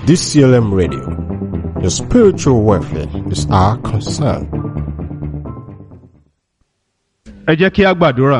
DCLM Radio. Your spiritual welfare is our concern. ẹ jẹ́ kí a gbàdúrà.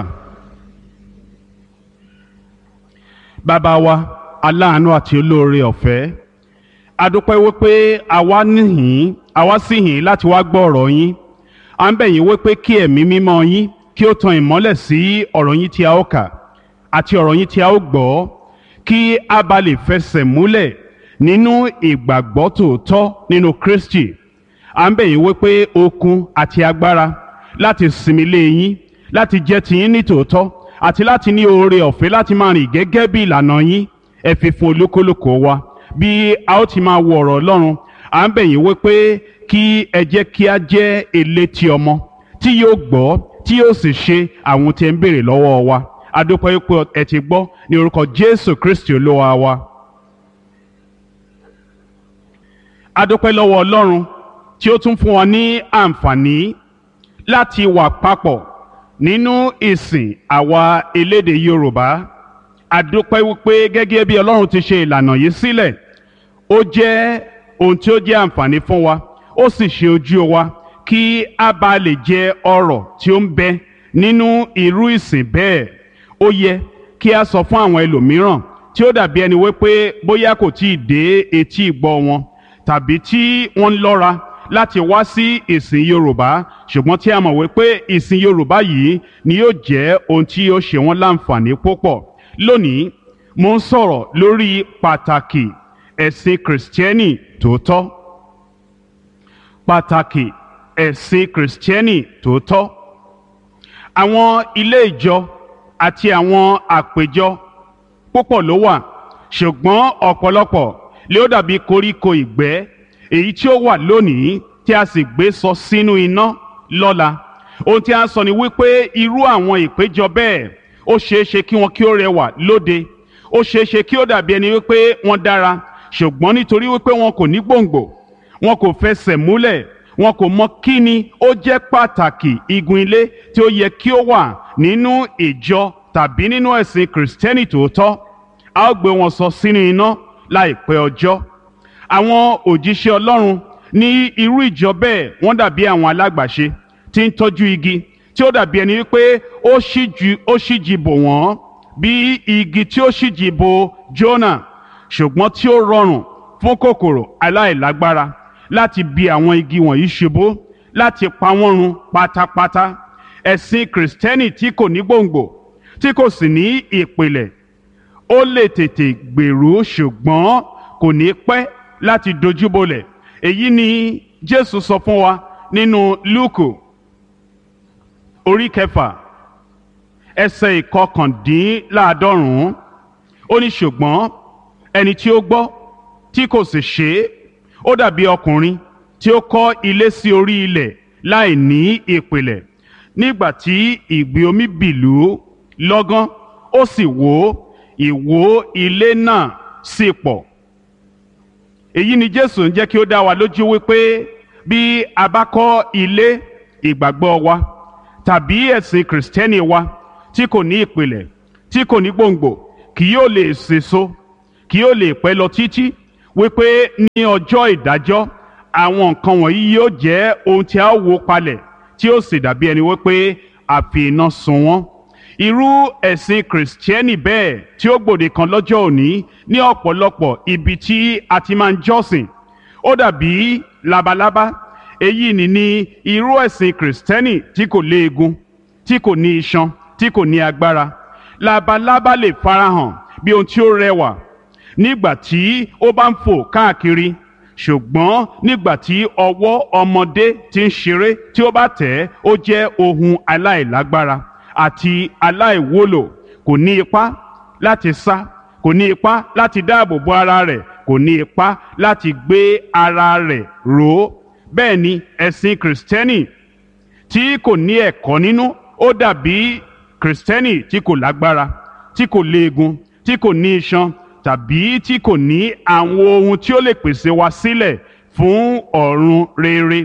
bàbá wa aláàánú àti olóore ọ̀fẹ́ a dúpẹ́ wípé àwa níhìn àwa sì hìn láti wá gbọ́ ọ̀rọ̀ yín à ń bẹ̀ yín wípé kí ẹ̀mí mímọ́ yín kí ó tan ìmọ́lẹ̀ sí ọ̀rọ̀ yín tí a ó kà àti ọ̀rọ̀ yín tí a ó gbọ́ kí a bá lè fẹsẹ̀ múlẹ̀ nínú ìgbàgbọ́ tòótọ́ nínú Kristi à ń bẹ̀ yín wípé okun àti agbára láti sinmi lé yín láti jẹ́ tiyín ní tòótọ́ àti láti ní oore ọ̀fẹ́ láti máa rìn gẹ́gẹ́ bí ìlànà yín ẹ fi fún olúkúlùkù wa bí a ó ti máa wo ọ̀rọ̀ Ọlọ́run à ń bẹ̀ yín wípé kí ẹ jẹ́ kí a jẹ́ elétí ọmọ tí yóò gbọ́ tí yóò sì ṣe àwọn tí ẹ ń béèrè lọ́wọ́ wa a dúpẹ́ pé ẹ ti gbọ́ ní orúkọ Jésù Kristi Olúwa wa. a dúpẹ́ lọ́wọ́ Ọlọ́run tí ó tún fún wa ní àǹfààní láti wà papọ̀ nínú ìsìn àwa elédè Yorùbá a dúpẹ́ wípé gẹ́gẹ́ bí Ọlọ́run ti ṣe ìlànà yìí sílẹ̀ ó jẹ́ ohun tí ó jẹ́ àǹfààní fún wa ó sì ṣe ojú wa kí a bá lè jẹ ọrọ̀ tí ó ń bẹ nínú irú ìsìn bẹ́ẹ̀ ó yẹ kí a sọ fún àwọn ẹlòmíràn tí ó dàbí ẹni wípé bóyá kò tí ì dé etí ìgbọ́ wọn tàbí tí wọ́n ń lọ́ra láti wá sí ìsìn Yorùbá ṣùgbọ́n tí a mọ̀ wípé ìsìn Yorùbá yìí ni yóò jẹ́ ohun tí yóò ṣe wọ́n láǹfààní púpọ̀ lónìí mo ń sọ̀rọ̀ lórí pàtàkì ẹ̀sìn kìrìsìtẹ́nì tòótọ́ pàtàkì ẹ̀sìn kìrìsìtẹ́nì tòótọ́ àwọn ilé ìjọ àti àwọn àpéjọ púpọ̀ ló wà ṣùgbọ́n ọ̀pọ̀lọpọ̀ lé ó dàbí koríko ìgbẹ́ èyí tí ó wà lónìí tí a sì gbé sọ sínú iná lọ́la ohun tí a ń sọ ni wípé irú àwọn ìpéjọ bẹ́ẹ̀ ó ṣeé ṣe kí wọn kí ó rẹwà lóde ó ṣeé ṣe kí ó dàbí ẹni wípé wọ́n dára ṣùgbọ́n nítorí wípé wọn kò ní gbòǹgbò wọn kò fẹsẹ̀ múlẹ̀ wọn kò mọ kí ni ó jẹ́ pàtàkì igun ilé tí ó yẹ kí ó wà nínú ìjọ tàbí nínú ẹ̀sìn kìrìsìtẹ́nì tòótọ́ a ó gbé wọn sọ sínú iná láìpẹ́ ọjọ́ àwọn òjíṣẹ́ Ọlọ́run ní irú ìjọ bẹ́ẹ̀ wọ́n dàbí àwọn alágbàṣe tí ń tọ́jú igi tí ó dàbí ẹni wípé ó ṣíji bò wọ́n bí igi tí ó ṣíji bò Jónà ṣùgbọ́n tí ó rọrùn fún kòkòrò aláìlágbára láti bi àwọn igi wọ̀nyí ṣubú láti pa wọ́n run pátápátá ẹ̀sìn kìrìsìtẹ́nì tí kò ní gbòǹgbò tí kò sì ní ìpìlẹ̀ ó lè tètè gbèrú ṣùgbọ́n kò ní pẹ́ láti dojúbolẹ̀ èyí ni Jésù sọ fún wa nínú Lúùkù orí kẹfà ẹsẹ̀ ìkọkàndínláàádọ́rùn-ún ó ní ṣùgbọ́n ẹni tí ó gbọ́ tí kò sì ṣe é ó dàbí ọkùnrin tí ó kọ́ ilé sí orí ilẹ̀ láì ní ìpìlẹ̀ nígbà tí ìgbì omi bìlú lọ́gán ó sì wó ìwó ilé náà sì pọ̀ èyí ni Jésù ń jẹ́ kí ó dá wa lójú wípé bí a bá kọ́ ilé ìgbàgbọ́ wa tàbí ẹ̀sìn kìrìsìtẹ́nì wa tí kò ní ìpìlẹ̀ tí kò ní gbòǹgbò kì yóò lè sèso kì yóò lè pẹ́ lọ títí wípé ní ọjọ́ ìdájọ́ àwọn nǹkan wọ̀nyí yóò jẹ́ ohun tí a ó wó palẹ̀ tí ó sì dàbí ẹni wípé a fi iná sun wọ́n irú ẹ̀sìn kìrìsìtẹ́nì bẹ́ẹ̀ tí ó gbòde kan lọ́jọ́ òní ní ọ̀pọ̀lọpọ̀ ibi tí a ti máa ń jọ́sìn ó dàbí labalábá èyí ni ní irú ẹ̀sìn kìrìsìtẹ́nì tí kò léegun tí kò ní iṣan tí kò ní agbára labalábá lè farahàn bí ohun tí ó rẹwà nígbà tí ó bá ń fò káàkiri ṣùgbọ́n nígbà tí ọwọ́ ọmọdé ti ń ṣeré tí ó bá tẹ̀ ẹ́ ó jẹ́ ohun aláìlágbára àti aláìwúlò kò ní ipá láti sá kò ní ipá láti dáàbò bo ara rẹ̀ kò ní ipá láti gbé ara rẹ̀ ró bẹ́ẹ̀ ni ẹ̀sìn kìrìsìtẹ́nì tí kò ní ẹ̀kọ́ nínú ó dàbí kìrìsìtẹ́nì tí kò lágbára tí kò léegun tí kò ní iṣan tàbí tí kò ní àwọn ohun tí ó lè pèsè wa sílẹ̀ fún ọ̀run rere.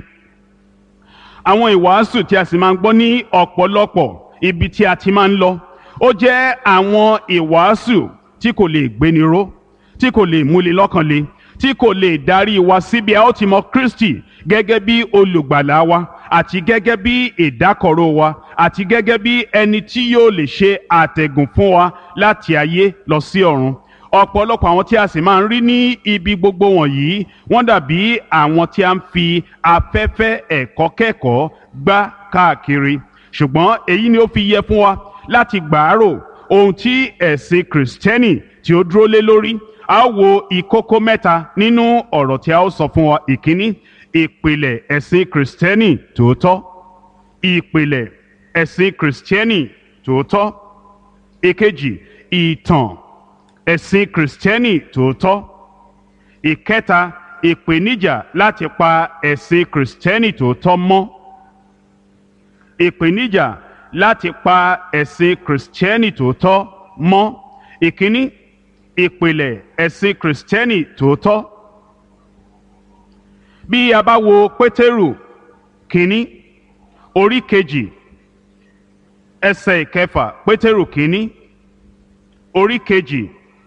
àwọn ìwàásù tí a sì máa ń gbọ́ ní ọ̀pọ̀lọpọ̀ ibi tí a ti máa ń lọ ó jẹ́ àwọn ìwàásù tí kò lè gbéni ró tí kò lè múni lọ́kàn le tí kò lè darí wa síbi a ó ti mọ Kristi gẹ́gẹ́ bí olùgbàlà wa àti gẹ́gẹ́ bí ìdákọ̀ró wa àti gẹ́gẹ́ bí ẹni tí yóò lè ṣe àtẹ̀gùn fún wa láti ayé lọ sí ọ̀run ọ̀pọ̀lọpọ̀ àwọn tí a sì máa ń rí ní ibi gbogbo wọ̀nyí wọ́n dàbí àwọn tí a ń fi afẹ́fẹ́ ẹ̀kọ́ kẹ́kọ̀ọ́ gbá káàkiri ṣùgbọ́n èyí ni ó fi yẹ fún wa láti gbàárò ohun tí ẹ̀sìn kìrìsìtẹ́nì tí ó dúró lé lórí a ó wo ìkókó mẹ́ta nínú ọ̀rọ̀ tí a ó sọ fún wa ìkíní ìpìlẹ̀ ẹ̀sìn kìrìsìtẹ́nì tòótọ́ ìpìlẹ̀ ẹ̀sìn kìrìsìtẹ́nì tòótọ́ ìkejì ìtàn ẹ̀sìn kìrìsìtẹ́nì tòótọ́ ìkẹta ìpèníjà láti pa ẹ̀sìn kìrìsìtẹ́nì tòótọ́ mọ́ ìpèníjà láti pa ẹ̀sìn kìrìsìtẹ́nì tòótọ́ mọ́ ìkíní ìpìlẹ̀ ẹ̀sìn kìrìsìtẹ́nì tòótọ́ bí a bá wo pétérù kínní orí kejì ẹsẹ̀ ìkẹfà pétérù kínní orí kejì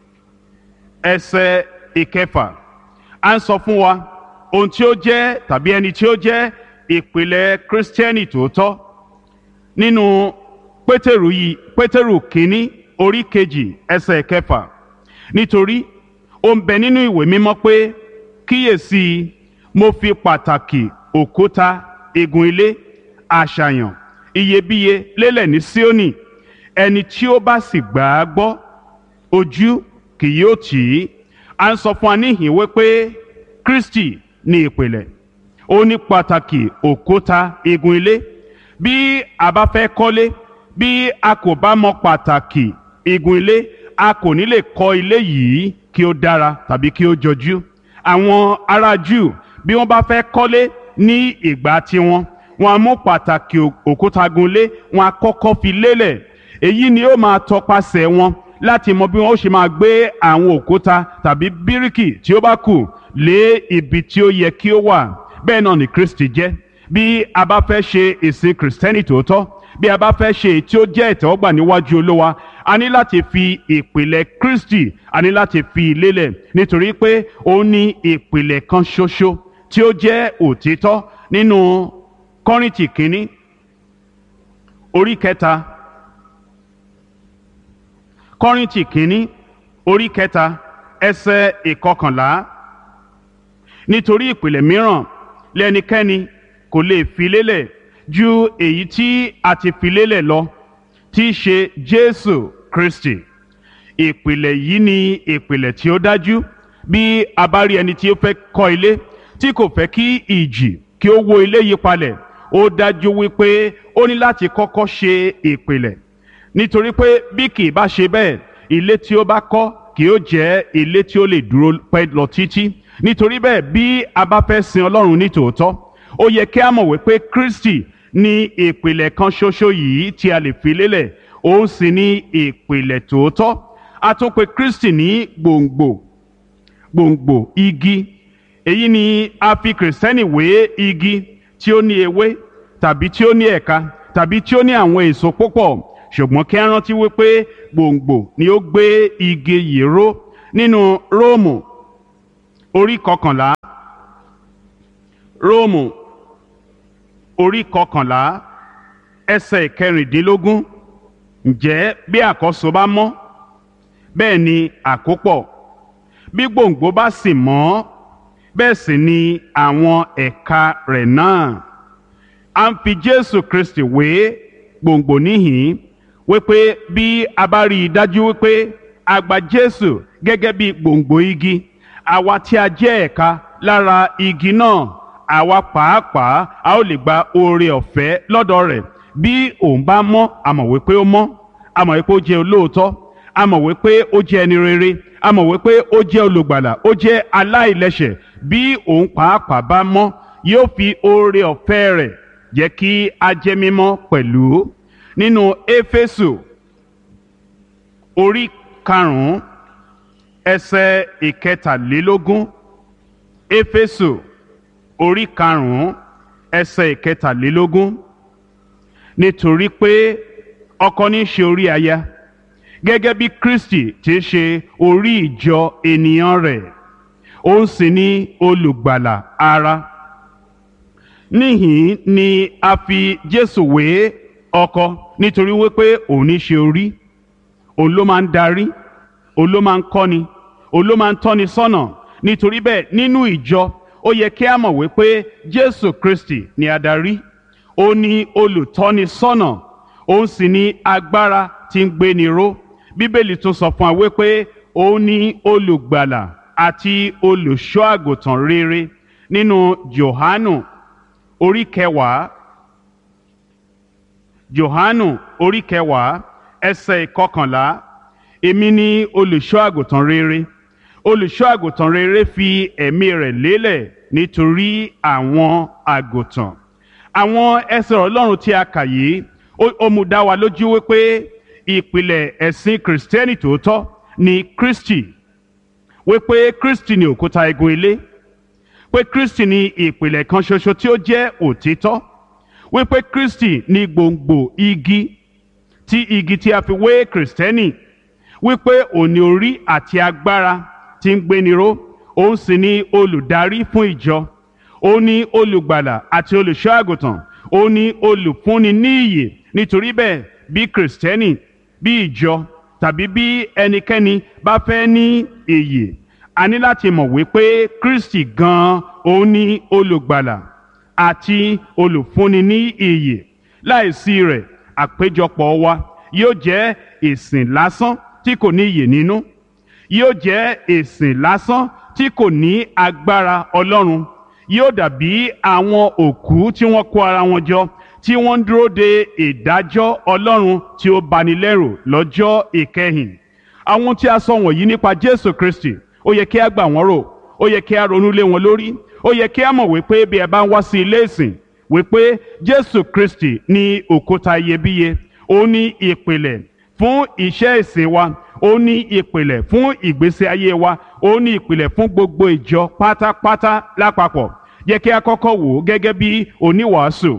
ẹsẹ̀ ìkẹfà à ń sọ fún wa ohun tí ó jẹ́ tàbí ẹni tí ó jẹ́ ìpìlẹ̀ kírísítẹ́nì tòótọ́ nínú pétérù yìí pétérù kínní orí kejì ẹsẹ̀ ìkẹfà nítorí ó ń bẹ nínú ìwé mímọ́ pé kíyèsí mo fi pàtàkì òkúta igun ilé àṣàyàn iyebíye lélẹ̀ ní Síónì ẹni tí ó bá sì gbà á gbọ́ ojú kì yóò tì í à ń sọ fún wa níhìn wípé Kristi ní ìpìlẹ̀ ó ní pàtàkì òkúta igun ilé bí a bá fẹ́ kọ́lé bí a kò bá mọ pàtàkì igun ilé a kò ní lè kọ́ ilé yìí kí ó dára tàbí kí ó jọjú àwọn ará Júù bí wọ́n bá fẹ́ kọ́lé ní ìgbà tiwọn wọ́n á mú pàtàkì òkúta gunlé wọ́n á kọ́kọ́ fi lélẹ̀ èyí ni ó máa tọpasẹ̀ wọn láti mọ bí wọ́n ó ṣe máa gbé àwọn òkúta tàbí bíríkì tí ó bá kù lé ibi tí ó yẹ kí ó wà bẹ́ẹ̀ náà ni Kristi jẹ́ bí a bá fẹ́ ṣe ìsìn kìrìsìtẹ́nì tòótọ́ bí a bá fẹ́ ṣe èyí tí ó jẹ́ ìtẹ́wọ́gbà níwájú Olúwa a ní láti fi ìpìlẹ̀ Kristi a ní láti fi lélẹ̀ nítorí pé ó ní ìpìlẹ̀ kan ṣoṣo tí ó jẹ́ òtítọ́ nínú Kọ́ríńtì kínní orí kẹta Kọ́ríńtì kínní orí kẹta ẹsẹ̀ ìkọkànlá nítorí ìpìlẹ̀ mìíràn lẹ́nikẹ́ni kò lè fi lélẹ̀ ju èyí tí a ti fi lélẹ̀ lọ tí í ṣe Jésù Kristi ìpìlẹ̀ yìí ni ìpìlẹ̀ tí ó dájú bí a bá rí ẹni tí ó fẹ́ kọ́ ilé tí kò fẹ́ kí ìjì kí ó wó ilé yí palẹ̀ ó dájú wípé ó ní láti kọ́kọ́ ṣe ìpìlẹ̀ nítorí pé bí kì í bá ṣe bẹ́ẹ̀ ilé tí ó bá kọ́ kì ó jẹ́ ilé tí ó lè dúró pẹ́ lọ títí nítorí bẹ́ẹ̀ bí a bá fẹ́ sin Ọlọ́run ní tòótọ́ ó yẹ kí a mọ̀ wípé Kristi ní ìpìlẹ̀ kan ṣoṣo yìí tí a lè fi lélẹ̀ òun sì ní ìpìlẹ̀ tòótọ́ a tún pè Kristi ní gbòǹgbò gbòǹgbò igi èyí ni a fi kìrìsìtẹ́nì wé igi tí ó ní ewé tàbí tí ó ní ẹ̀ka tàbí tí ó ní àwọn èso púpọ̀ ṣùgbọ́n kí a rántí wípé gbòǹgbò ni ó gbé igi yìí ró nínú Róòmù orí kọkànlá Róòmù orí kọkànlá ẹsẹ̀ kẹrìndínlógún ǹjẹ́ bí àkọ́so bá mọ́ bẹ́ẹ̀ ni àkópọ̀ bí gbòǹgbò bá sì mọ́ bẹ́ẹ̀ sì ni àwọn ẹ̀ka rẹ̀ náà a ń fi Jésù Kristi wé gbòǹgbò níhìn wípé bí a bá rí i dájú wípé a gba Jésù gẹ́gẹ́ bí gbòǹgbò igi àwa tí a jẹ́ ẹ̀ka lára igi náà àwa pàápàá a ó lè gba oore ọ̀fẹ́ lọ́dọ̀ rẹ̀ bí òun bá mọ́ a mọ̀ wípé ó mọ́ a mọ̀ wípé ó jẹ́ olóòótọ́ a mọ̀ wípé ó jẹ́ ẹni rere a mọ̀ wípé ó jẹ́ olùgbàlà ó jẹ́ aláìlẹ́ṣẹ̀ bí òun pàápàá bá mọ́ yóò fi oore ọ̀fẹ́ rẹ̀ jẹ́ kí a jẹ́ mímọ́ pẹ̀lú nínú éfésù orí karùn-ún ẹsẹ̀ ìkẹtàlélógún éfésù orí karùn-ún ẹsẹ̀ ìkẹtàlélógún nítorí pé ọkọ ní í ṣe orí aya gẹ́gẹ́ bí Kristi ti ṣe orí ìjọ ènìyàn rẹ̀ òun sì ni olùgbàlà ara níhìn ni a fi Jésù wé ọkọ nítorí wípé òun ní ṣe orí òun ló máa ń darí òun ló máa ń kọ́ni òun ló máa ń tọ́ni sọ́nà nítorí bẹ́ẹ̀ nínú ìjọ ó yẹ kí a mọ̀ wípé Jésù Kristi ni adarí ó ní olùtọ́ni sọ́nà òun sì ní agbára tí ń gbéni ró bíbélì tún sọ fún wa wípé ó ní olùgbàlà àti olùṣọ́ àgùntàn rere nínú Jòhánù orí kẹwàá Jòhánù orí kẹwàá ẹsẹ̀ ìkọkànlá èmi ni olùṣọ́ àgùntàn rere olùṣọ́ àgùntàn rere fi ẹ̀mí rẹ̀ lélẹ̀ nítorí àwọn àgùntàn àwọn ẹsẹ̀ Ọlọ́run tí a kà yìí ó mú dá wa lójú wípé ìpìlẹ̀ ẹ̀sìn kìrìsìtẹ́nì tòótọ́ ni Kristi wípé Kristi ni òkúta igun ilé pé Kristi ni ìpìlẹ̀ kan ṣoṣo tí ó jẹ́ òtítọ́ wípé Kristi ni gbòǹgbò igi tí igi tí a fi wé kìrìsìtẹ́nì wípé òní orí àti agbára tí ń gbéniró òun sì ni olùdarí fún ìjọ òun ni olùgbàlà àti olùṣọ́ àgùntàn òun ni olùfúnni ní ìyè nítorí bẹ́ẹ̀ bí kìrìsìtẹ́nì bí ìjọ tàbí bí ẹnikẹ́ni bá fẹ́ ní ìyè a ní láti mọ̀ wípé Kristi gan-an òun ni olùgbàlà àti olùfúnni ní ìyè láìsí rẹ̀ àpéjọpọ̀ wa yóò jẹ́ ìsìn lásán tí kò ní ìyè nínú yóò jẹ́ ìsìn lásán tí kò ní agbára Ọlọ́run yóò dàbí àwọn òkú tí wọ́n kó ara wọn jọ tí wọ́n ń dúró de ìdájọ́ Ọlọ́run tí ó bani lẹ́rù lọ́jọ́ ìkẹyìn àwọn tí a sọ wọ̀nyí nípa Jésù Kristi ó yẹ kí a gbà wọ́n rò ó yẹ kí a ronú lé wọn lórí ó yẹ kí a mọ̀ wípé bí ẹ bá ń wá sí ilé ìsìn wípé Jésù Kristi ní òkúta iyebíye ó ní ìpìlẹ̀ fún iṣẹ́ ìsìn wa ó ní ìpìlẹ̀ fún ìgbésí ayé wa ó ní ìpìlẹ̀ fún gbogbo ìjọ pátápátá lápapọ̀ yẹ kí a kọ́kọ́ wò ó gẹ́gẹ́ bí oníwàásù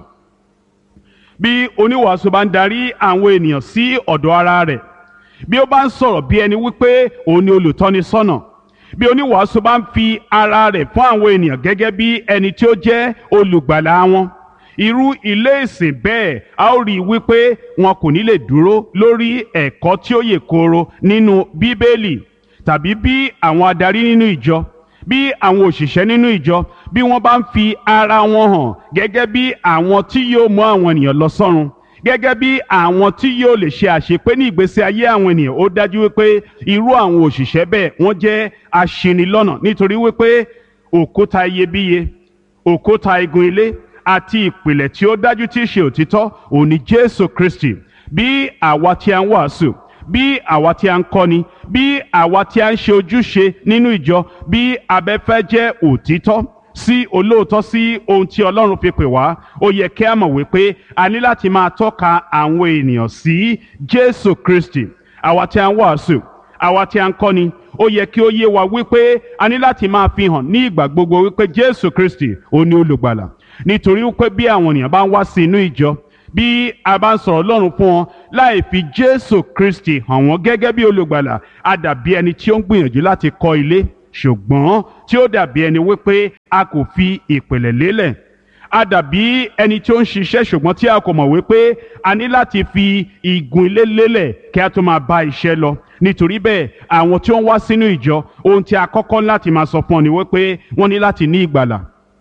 bí oníwàásù bá ń darí àwọn ènìyàn sí ọ̀dọ̀ ara rẹ̀ bí ó bá ń sọ̀rọ̀ bí ẹni wípé òun ni olùtọ́ni sọ́nà bí oníwàásù bá ń fi ara rẹ̀ fún àwọn ènìyàn gẹ́gẹ́ bí ẹni tí ó jẹ́ olùgbàlà wọn irú ilé ìsìn bẹ́ẹ̀ a ó rí i wípé wọn kò ní lè dúró lórí ẹ̀kọ́ tí ó yè kooro nínú bíbélì tàbí bí àwọn adarí nínú ìjọ bí àwọn òṣìṣẹ́ nínú ìjọ bí wọ́n bá ń fi ara wọn hàn gẹ́gẹ́ bí àwọn tí yóò mú àwọn ènìyàn lọ sọ́run gẹ́gẹ́ bí àwọn tí yóò lè ṣe àṣepé ní ìgbésí ayé àwọn ènìyàn ó dájú wípé irú àwọn òṣìṣẹ́ bẹ́ẹ̀ wọ́n jẹ́ aṣinilọ́nà nítorí wípé òkúta iyebíye òkúta igun ilé àti ìpìlẹ̀ tí ó dájú tí í ṣe òtítọ́ òun ni Jésù Kristi bí àwa tí a ń wàásù bí àwa tí a ń kọ́ni bí àwa tí a ń ṣe ojúṣe nínú ìjọ bí abẹ́fẹ́ jẹ́ òtítọ́ sí olóòótọ́ sí ohun tí Ọlọ́run fi pè wá ó yẹ kí a mọ̀ wípé a ní láti máa tọ́ka àwọn ènìyàn sí Jésù Kristi àwa tí a ń wàásù àwa tí a ń kọ́ni ó yẹ kí ó yé wa wípé a ní láti máa fi hàn ní ìgbà gbogbo wípé Jésù Kristi ó ní olùgbàlà nítorí wípé bí àwọn ènìyàn bá ń wá sí inú ìjọ bí a bá ń sọ̀rọ̀ Ọlọ́run fún wọn láì fi Jésù Kristi hàn wọ́n gẹ́gẹ́ bí olùgbàlà a dàbí ẹni tí ó ń gbìyànjú láti kọ́ ilé ṣùgbọ́n tí ó dàbí ẹni wípé a kò fi ìpìlẹ̀ lélẹ̀ a dàbí ẹni tí ó ń ṣiṣẹ́ ṣùgbọ́n tí a kò mọ̀ wípé a ní láti fi igun ilé lélẹ̀ kí a tó máa bá iṣẹ́ lọ nítorí bẹ́ẹ̀ àwọn tí ó ń wá sínú ìjọ ohun tí a kọ́kọ́ láti máa sọ fún ọ ni wípé wọ́n ní láti ní ìgbàlà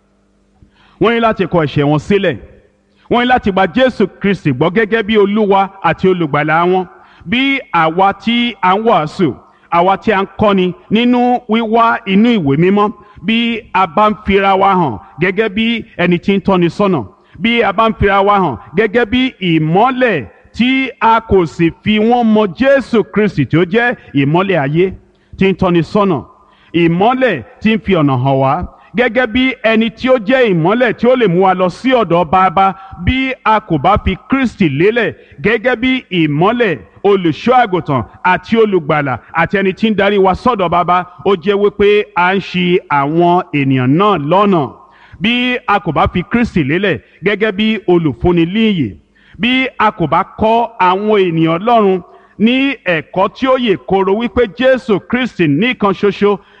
wọ́n ní láti kọ ẹ̀ṣẹ̀ wọn sílẹ̀ wọ́n ní láti gba Jésù Kristi gbọ́ gẹ́gẹ́ bí Olúwa àti olùgbàlà wọn bí àwa tí a ń wàásù àwa tí a ń kọ́ni nínú wíwá inú ìwé mímọ́ bí a bá ń fira wa hàn gẹ́gẹ́ bí ẹni tí ń tọ́ni sọ́nà bí a bá ń fira wa hàn gẹ́gẹ́ bí ìmọ́lẹ̀ tí a kò sì fi wọ́n mọ Jésù Kristi tí ó jẹ́ ìmọ́lẹ̀ ayé tí ń tọ́ni sọ́nà ìmọ́lẹ̀ tí ń fi ọ̀nà hàn wá gẹ́gẹ́ bí ẹni tí ó jẹ́ ìmọ́lẹ̀ tí ó lè mú wa lọ sí ọ̀dọ̀ bàbá bí a kò bá fi Kristi lélẹ̀ gẹ́gẹ́ bí ìmọ́lẹ̀ olùṣọ́ àgùntàn àti olùgbàlà àti ẹni tí ń darí wa sọ́dọ̀ bàbá ó jẹ́ wípé à ń ṣì àwọn ènìyàn náà lọ́nà bí a kò bá fi Kristi lélẹ̀ gẹ́gẹ́ bí olùfúnni líyè bí a kò bá kọ́ àwọn ènìyàn Ọlọ́run ní ẹ̀kọ́ tí ó yè kooro wípé Jésù Kristi nìkan ṣoṣo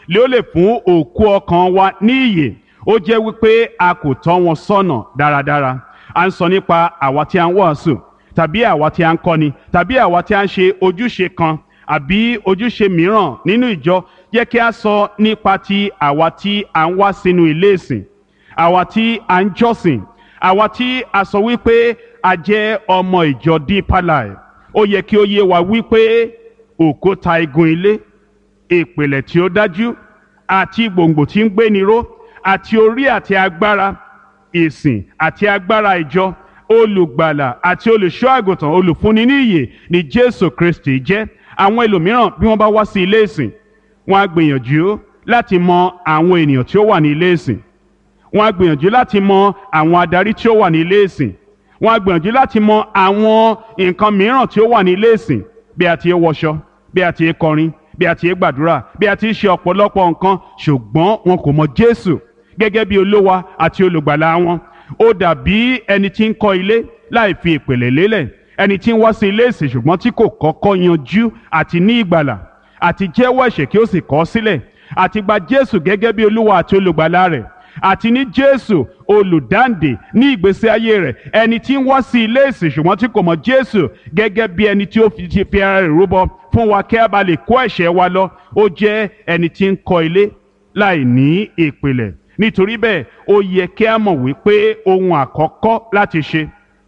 lé ó lè fún òkú ọkàn wa ní ìyè ó jẹ́ wípé a kò tọ́ wọn sọ́nà dáradára à ń sọ nípa àwa tí a ń wàásù tàbí àwa tí a ń kọ́ni tàbí àwa tí a ń ṣe ojúṣe kan àbí ojúṣe mìíràn nínú ìjọ jẹ́ kí a sọ nípa ti àwa tí a ń wá sínú ilé ìsìn àwa tí a ń jọ́sìn àwa tí a sọ wípé a jẹ́ ọmọ ìjọ Deeper Life ó yẹ kí ó yé wa wípé òkúta igun ilé ìpìlẹ̀ tí ó dájú àti gbòǹgbò tí ń gbéni ró àti orí àti agbára ìsìn àti agbára ìjọ olùgbàlà àti olùṣọ́ àgùntàn olùfúnni ní ìyè ni Jésù Kristi jẹ́ àwọn ẹlòmíràn bí wọ́n bá wá sí ilé ìsìn wọ́n á gbìyànjú láti mọ àwọn ènìyàn tí ó wà ní ilé ìsìn wọ́n á gbìyànjú láti mọ àwọn adarí tí ó wà ní ilé ìsìn wọ́n á gbìyànjú láti mọ àwọn nǹkan mìíràn tí ó wà ní ilé ìsìn bí a ti ń wọṣọ bí a ti ń kọrin bí a ti ń gbàdúrà bí a ti ń ṣe ọ̀pọ̀lọpọ̀ nǹkan ṣùgbọ́n wọn kò mọ Jésù gẹ́gẹ́ bí olówa àti olùgbàlà wọn ó dàbí ẹni tí ń kọ́ ilé láì fi ìpìlẹ̀ lélẹ̀ ẹni tí ń wá sí ilé ìsìn ṣùgbọ́n tí kò kọ́kọ́ yanjú àti ní ìgbàlà àti jẹ́wọ́ ẹ̀ṣẹ̀ kí ó sì kọ̀ ọ́ sílẹ̀ àti gba Jésù gẹ́gẹ́ bí olúwa àti olùgbàlà rẹ̀ àti ní Jésù olùdáǹdè ní ìgbésí ayé rẹ̀ ẹni tí ń wá sí ilé ìsìn ṣùgbọ́n tí kò mọ̀ Jésù gẹ́gẹ́ bí ẹni tí ó fi ti fi ara rẹ̀ rúbọ fún wa kí a bá lè kó ẹ̀ṣẹ̀ wa lọ ó jẹ́ ẹni tí ń kọ́ ilé láì ní ìpìlẹ̀ nítorí bẹ́ẹ̀ ó yẹ kí a mọ̀ wípé ohun àkọ́kọ́ láti ṣe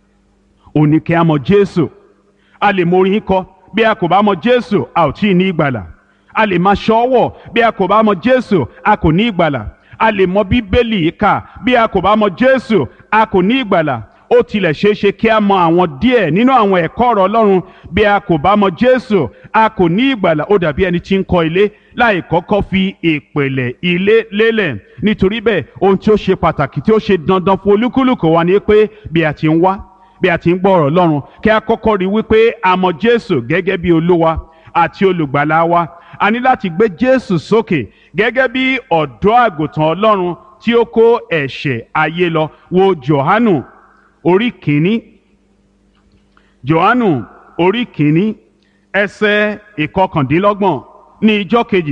ò ní kí a mọ̀ Jésù a lè mọ orin kọ bí a kò bá mọ̀ Jésù a ò tí ì ní ìgbàlà a lè máa ṣọ́wọ̀ bí a kò bá mọ̀ Jésù a kò ní ìgbàlà a lè mọ̀ Bíbélì kà bí a kò bá mọ̀ Jésù a kò ní ìgbàlà ó tilẹ̀ ṣeé ṣe kí a mọ̀ àwọn díẹ̀ nínú àwọn ẹ̀kọ́ ọ̀rọ̀ Ọlọ́run bí a kò bá mọ̀ Jésù a kò ní ìgbàlà ó dàbí ẹni tí ń kọ́ ilé láì kọ́kọ́ fi ìpìlẹ̀ ilé lélẹ̀ nítorí bẹ́ẹ̀ ohun tí ó ṣe pàtàkì tí ó ṣe dandan fún olúkúlùkù wa ni pé bí a ti ń wá bí a ti ń gbọ́ ọ̀rọ̀ Ọlọ́run kí a kọ́kọ́ rí wípé a mọ̀ Jésù gẹ́gẹ́ bí olúwa àti olùgbàlà wa a ní láti gbé Jésù sókè gẹ́gẹ́ bí ọ̀dọ́ àgùntàn Ọlọ́run tí ó kó ẹ̀ṣẹ̀ ayé lọ wo Jòhánù orí kìíní Jòhánù orí kìíní ẹsẹ̀ ìkọkàndínlọ́gbọ̀n ní ijọ́ kejì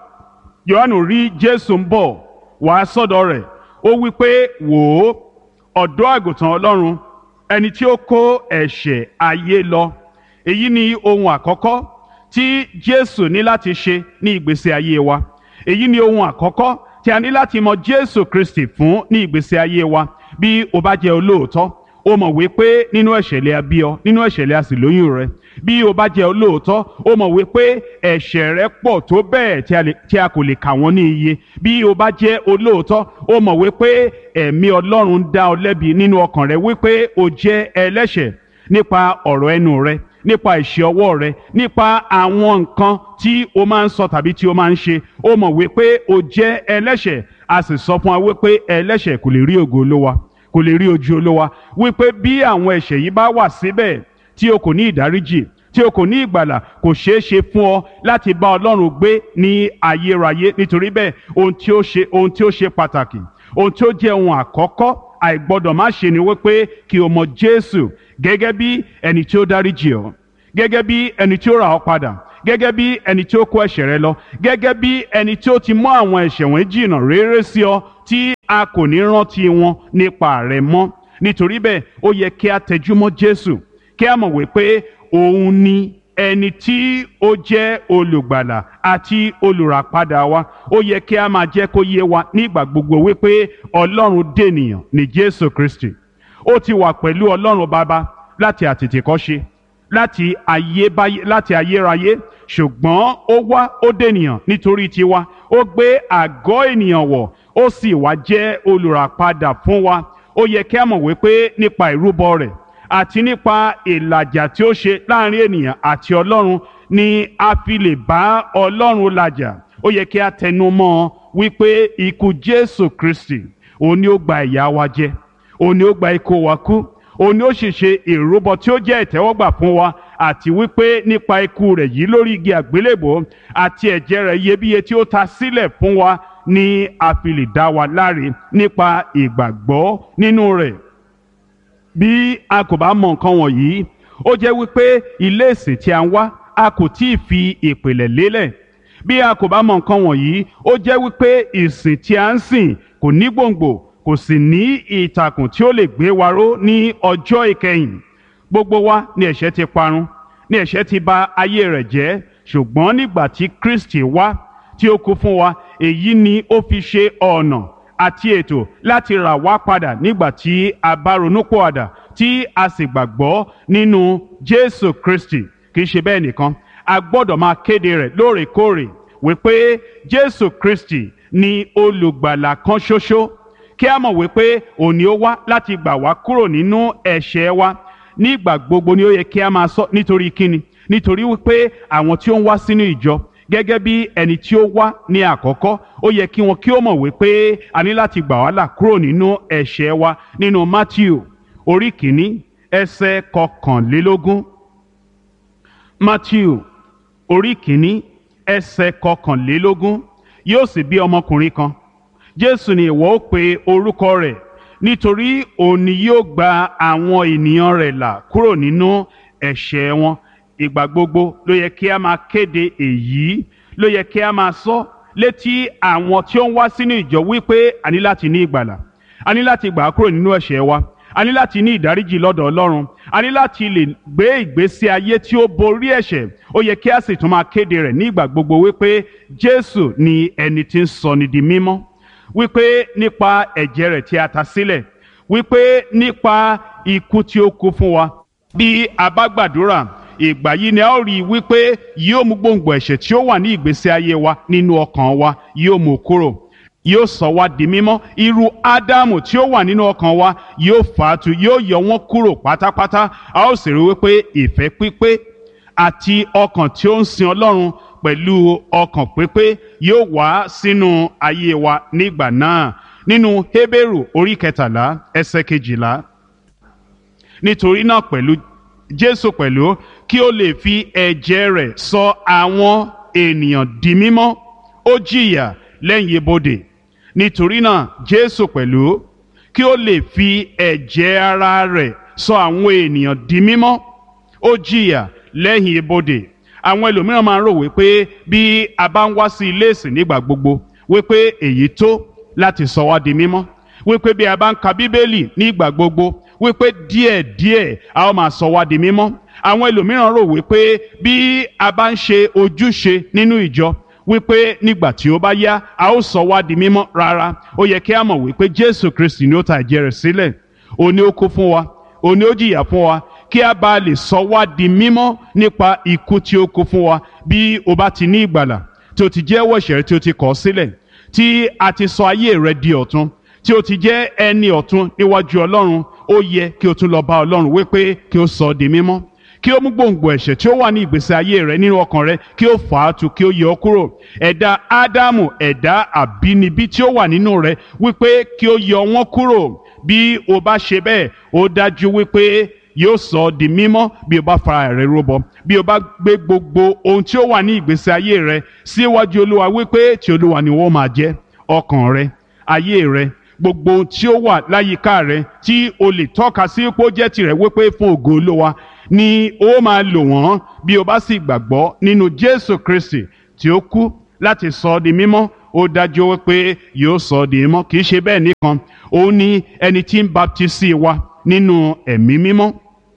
Jòhánù rí Jésù ń bọ̀ wá sọ́dọ̀ rẹ̀ ó wí pé wò ó ọ̀dọ́ àgùntàn Ọlọ́run ẹni tí ó kó ẹ̀ṣẹ̀ ayé lọ èyí ni ohun àkọ́kọ́ tí Jésù ní láti ṣe ní ìgbésí ayé wa èyí ni ohun àkọ́kọ́ tí a ní láti mọ Jésù Kristi fún ní ìgbésí ayé wa bí o bá jẹ́ olóòótọ́ o mọ̀ wípé nínú ẹ̀ṣẹ̀ lè a bí ọ nínú ẹ̀ṣẹ̀ lè a sì lóyún rẹ bí o bá jẹ́ olóòótọ́ o mọ̀ wípé ẹ̀ṣẹ̀ rẹ pọ̀ tó bẹ́ẹ̀ tí a kò lè kà wọ́n ní iye bí o bá jẹ́ olóòótọ́ o mọ̀ wípé ẹ̀mí Ọlọ́run ń dá ọ lẹ́bi nínú ọkàn rẹ wípé o jẹ́ ẹlẹ́ṣẹ̀ nípa ọ̀rọ̀ ẹnu rẹ nípa ìṣe ọwọ́ rẹ nípa àwọn nǹkan tí o máa ń sọ tàbí tí o máa ń ṣe o mọ̀ wípé o jẹ́ ẹlẹ́ṣẹ̀ a sì sọ fún wa wípé ẹlẹ́ṣẹ̀ kò lè rí ògo Olúwa kò lè rí ojú Olúwa wípé bí àwọn ẹ̀ṣẹ̀ yìí bá wà síbẹ̀ tí o kò ní ìdáríjì tí o kò ní ìgbàlà kò ṣeé ṣe fún ọ láti bá Ọlọ́run gbé ní ayérayé nítorí bẹ́ẹ̀ ohun tí ó ṣe ohun tí ó ṣe pàtàkì ohun tí ó jẹ́ ohun àkọ́kọ́ àìgbọ́dọ̀ má ṣe ni wípé kí o mọ Jésù gẹ́gẹ́ bí ẹni tí ó dáríjì ọ́ gẹ́gẹ́ bí ẹni tí ó rà ọ́ padà gẹ́gẹ́ bí ẹni tí ó kó ẹ̀ṣẹ̀ rẹ lọ gẹ́gẹ́ bí ẹni tí ó ti mú àwọn ẹ̀ṣẹ̀ wọn jìnnà réré sí ọ tí a kò ní rántí wọn nípa rẹ mọ́ nítorí bẹ́ẹ̀ ó yẹ kí a tẹjúmọ́ Jésù kí a mọ̀ wípé òun ni ẹni tí ó jẹ́ olùgbàlà àti olùràpadà wa ó yẹ kí a máa jẹ́ kó yé wa nígbà gbogbo wípé Ọlọ́run dènìyàn ní Jésù Kristi ó ti wà pẹ̀lú Ọlọ́run Baba láti àtètèkọ́ṣe láti ayébáyé láti ayérayé ṣùgbọ́n ó wá ó dènìyàn nítorí tiwa ó gbé àgọ́ ènìyàn wọ̀ ó sì wá jẹ́ olùràpadà fún wa ó yẹ kí a mọ̀ wípé nípa ìrúbọ rẹ̀ àti nípa ìlàjà tí ó ṣe láàrin ènìyàn àti Ọlọ́run ni a fi lè bá Ọlọ́run làjà ó yẹ kí a tẹnu mọ́ ọ wípé ikú Jésù Kristi òun ni ó gba ìyà wa jẹ òun ni ó gba ikú wa kú òun ni ó sì ṣe ìrúbọ tí ó jẹ́ ìtẹ́wọ́gbà fún wa àti wípé nípa ikú rẹ̀ yìí lórí igi àgbélébò àti ẹ̀jẹ̀ rẹ̀ iyebíye tí ó ta sílẹ̀ fún wa ni a fi lè dá wa láre nípa ìgbàgbọ́ nínú rẹ̀ bí a kò bá mọ nǹkan wọ̀nyí ó jẹ́ wípé ilé ìsìn tí a ń wá a kò tí ì fi ìpìlẹ̀ lélẹ̀ bí a kò bá mọ nǹkan wọ̀nyí ó jẹ́ wípé ìsìn tí a ń sìn kò ní gbòǹgbò kò sì ní ìtàkùn tí ó lè gbé wa ró ní ọjọ́ ìkẹyìn gbogbo wa ni ẹ̀ṣẹ̀ ti parun ni ẹ̀ṣẹ̀ ti bà ayé rẹ̀ jẹ́ ṣùgbọ́n nígbà tí Kristi wá tí ó kú fún wa èyí ni ó fi ṣe ọ̀nà àti ètò láti rà wá padà nígbà tí a bá ronúpìwàdà tí a sì gbàgbọ́ nínú Jésù Kristi kì í ṣe bẹ́ẹ̀ nìkan a gbọ́dọ̀ máa kéde rẹ̀ lóòrèkóòrè wípé Jésù Kristi ni olùgbàlà kan ṣoṣo kí a mọ̀ wípé òní ó wá láti gbà wá kúrò nínú ẹ̀ṣẹ̀ wa nígbà gbogbo ni ó yẹ kí a máa sọ nítorí kíni nítorí wípé àwọn tí ó ń wá sínú ìjọ gẹ́gẹ́ bí ẹni tí ó wá ní àkọ́kọ́ ó yẹ kí wọn kí ó mọ̀ wípé a ní láti gbà wá là kúrò nínú ẹ̀ṣẹ̀ wa nínú Matthew orí kìíní ẹsẹ̀ kọkànlélógún Matthew orí kìíní ẹsẹ̀ kọkànlélógún yóò sì bí ọmọkùnrin kan Jésù ni ìwọ ó pe orúkọ rẹ̀ nítorí òun ni yóò gba àwọn ènìyàn rẹ̀ là kúrò nínú ẹ̀ṣẹ̀ wọn ìgbà gbogbo ló yẹ kí a máa kéde èyí ló yẹ kí a máa sọ létí àwọn tí ó ń wá sínú ìjọ wípé a ní láti ní ìgbàlà a ní láti gbà á kúrò nínú ẹ̀ṣẹ̀ wa a ní láti ní ìdáríjì lọ́dọ̀ Ọlọ́run a ní láti lè gbé ìgbésí ayé tí ó borí ẹ̀ṣẹ̀ ó yẹ kí a sì tún máa kéde rẹ̀ ní ìgbà gbogbo wípé Jésù ni ẹni tí ń sọni di mímọ́ wípé nípa ẹ̀jẹ̀ rẹ̀ tí a ta sílẹ̀ wípé nípa ikú tí ó kú fún wa bí a bá gbàdúrà ìgbà yìí ni a ó rí i wípé yóò mú gbòǹgbò ẹ̀ṣẹ̀ tí ó wà ní ìgbésí ayé wa nínú ọkàn wa yóò mú kúrò yóò sọ wá di mímọ́ irú ádámù tí ó wà nínú ọkàn wa yóò fàátù yóò yọ wọ́n kúrò pátápátá a ó sì rí wípé ìfẹ́ pípé àti ọkàn tí ó ń sin ọlọ́run pẹ̀lú ọkàn pípé yóò wá sínú ayé wa nígbà náà nínú Hébérù orí kẹtàlá ẹsẹ̀ kejìlá nítorí náà pẹ̀lú Jésù pẹ̀lú kí ó lè fi ẹ̀jẹ̀ rẹ̀ sọ àwọn ènìyàn di mímọ́ ó jìyà lẹ́yìn ibodè nítorí náà Jésù pẹ̀lú kí ó lè fi ẹ̀jẹ̀ ara rẹ̀ sọ àwọn ènìyàn di mímọ́ ó jìyà lẹ́yìn ibodè àwọn ẹlòmíràn máa ń rò wípé bí a bá ń wá sí ilé ìsìn nígbà gbogbo wípé èyí tó láti sọ wá di mímọ́ wípé bí a bá ń ka bíbélì nígbà gbogbo wípé díẹ̀díẹ̀ a ó máa sọ wá di mímọ́ àwọn ẹlòmíràn rò wípé bí a bá ń ṣe ojúṣe nínú ìjọ wípé nígbà tí ó bá yá a ó sọ wá di mímọ́ rárá ó yẹ kí a mọ̀ wípé Jésù Kristi ni ó ta ẹ̀jẹ̀ rẹ̀ sílẹ̀ òní ó kú fún wa òní ó jìyà fún wa kí a bá lè sọ wá di mímọ́ nípa ikú tí ó kú fún wa bí o bá ti ní ìgbàlà tí o ti jẹ́wọ́ ẹ̀ṣẹ̀ tí o ti kọ̀ sílẹ̀ tí a ti sọ ayé rẹ di ọ̀tun tí o ti jẹ́ ẹni ọ̀tun níwájú Ọlọ́run ó yẹ kí o tún lọ bá Ọlọ́run wípé kí o sọ ọ́ di mímọ́ kí o mú gbòǹgbò ẹ̀ṣẹ̀ tí ó wà ní ìgbésí ayé rẹ nínú ọkàn rẹ kí o fà á tu kí o yọ ọ́ kúrò ẹ̀dá Ádámù ẹ̀dá àbínibí tí ó wà nínú rẹ wípé kí o yọ wọ́n kúrò bí o bá ṣe bẹ́ẹ̀ ó dájú wípé yóò sọ ọ́ di mímọ́ bí o bá fara rẹ rúbọ bí o bá gbé gbogbo ohun tí ó wà ní ìgbésí ayé rẹ síwájú Olúwa wípé tí Olúwa ni wọ́n máa jẹ́ ọkàn rẹ ayé rẹ gbogbo ohun tí ó wà láyìíká rẹ tí o lè tọ́ka sí pé ó jẹ́ tirẹ̀ wípé fún ògo Olúwa ni ó máa lò wọ́n bí o bá sì gbàgbọ́ nínú Jésù Kristi tí ó kú láti sọ ọ́ di mímọ́ ó dájú wípé yóò sọ ọ́ di mímọ́ kì í ṣe bẹ́ẹ̀ nìkan òun ni ẹni tí ń baptisi wa nínú ẹ̀mí mímọ́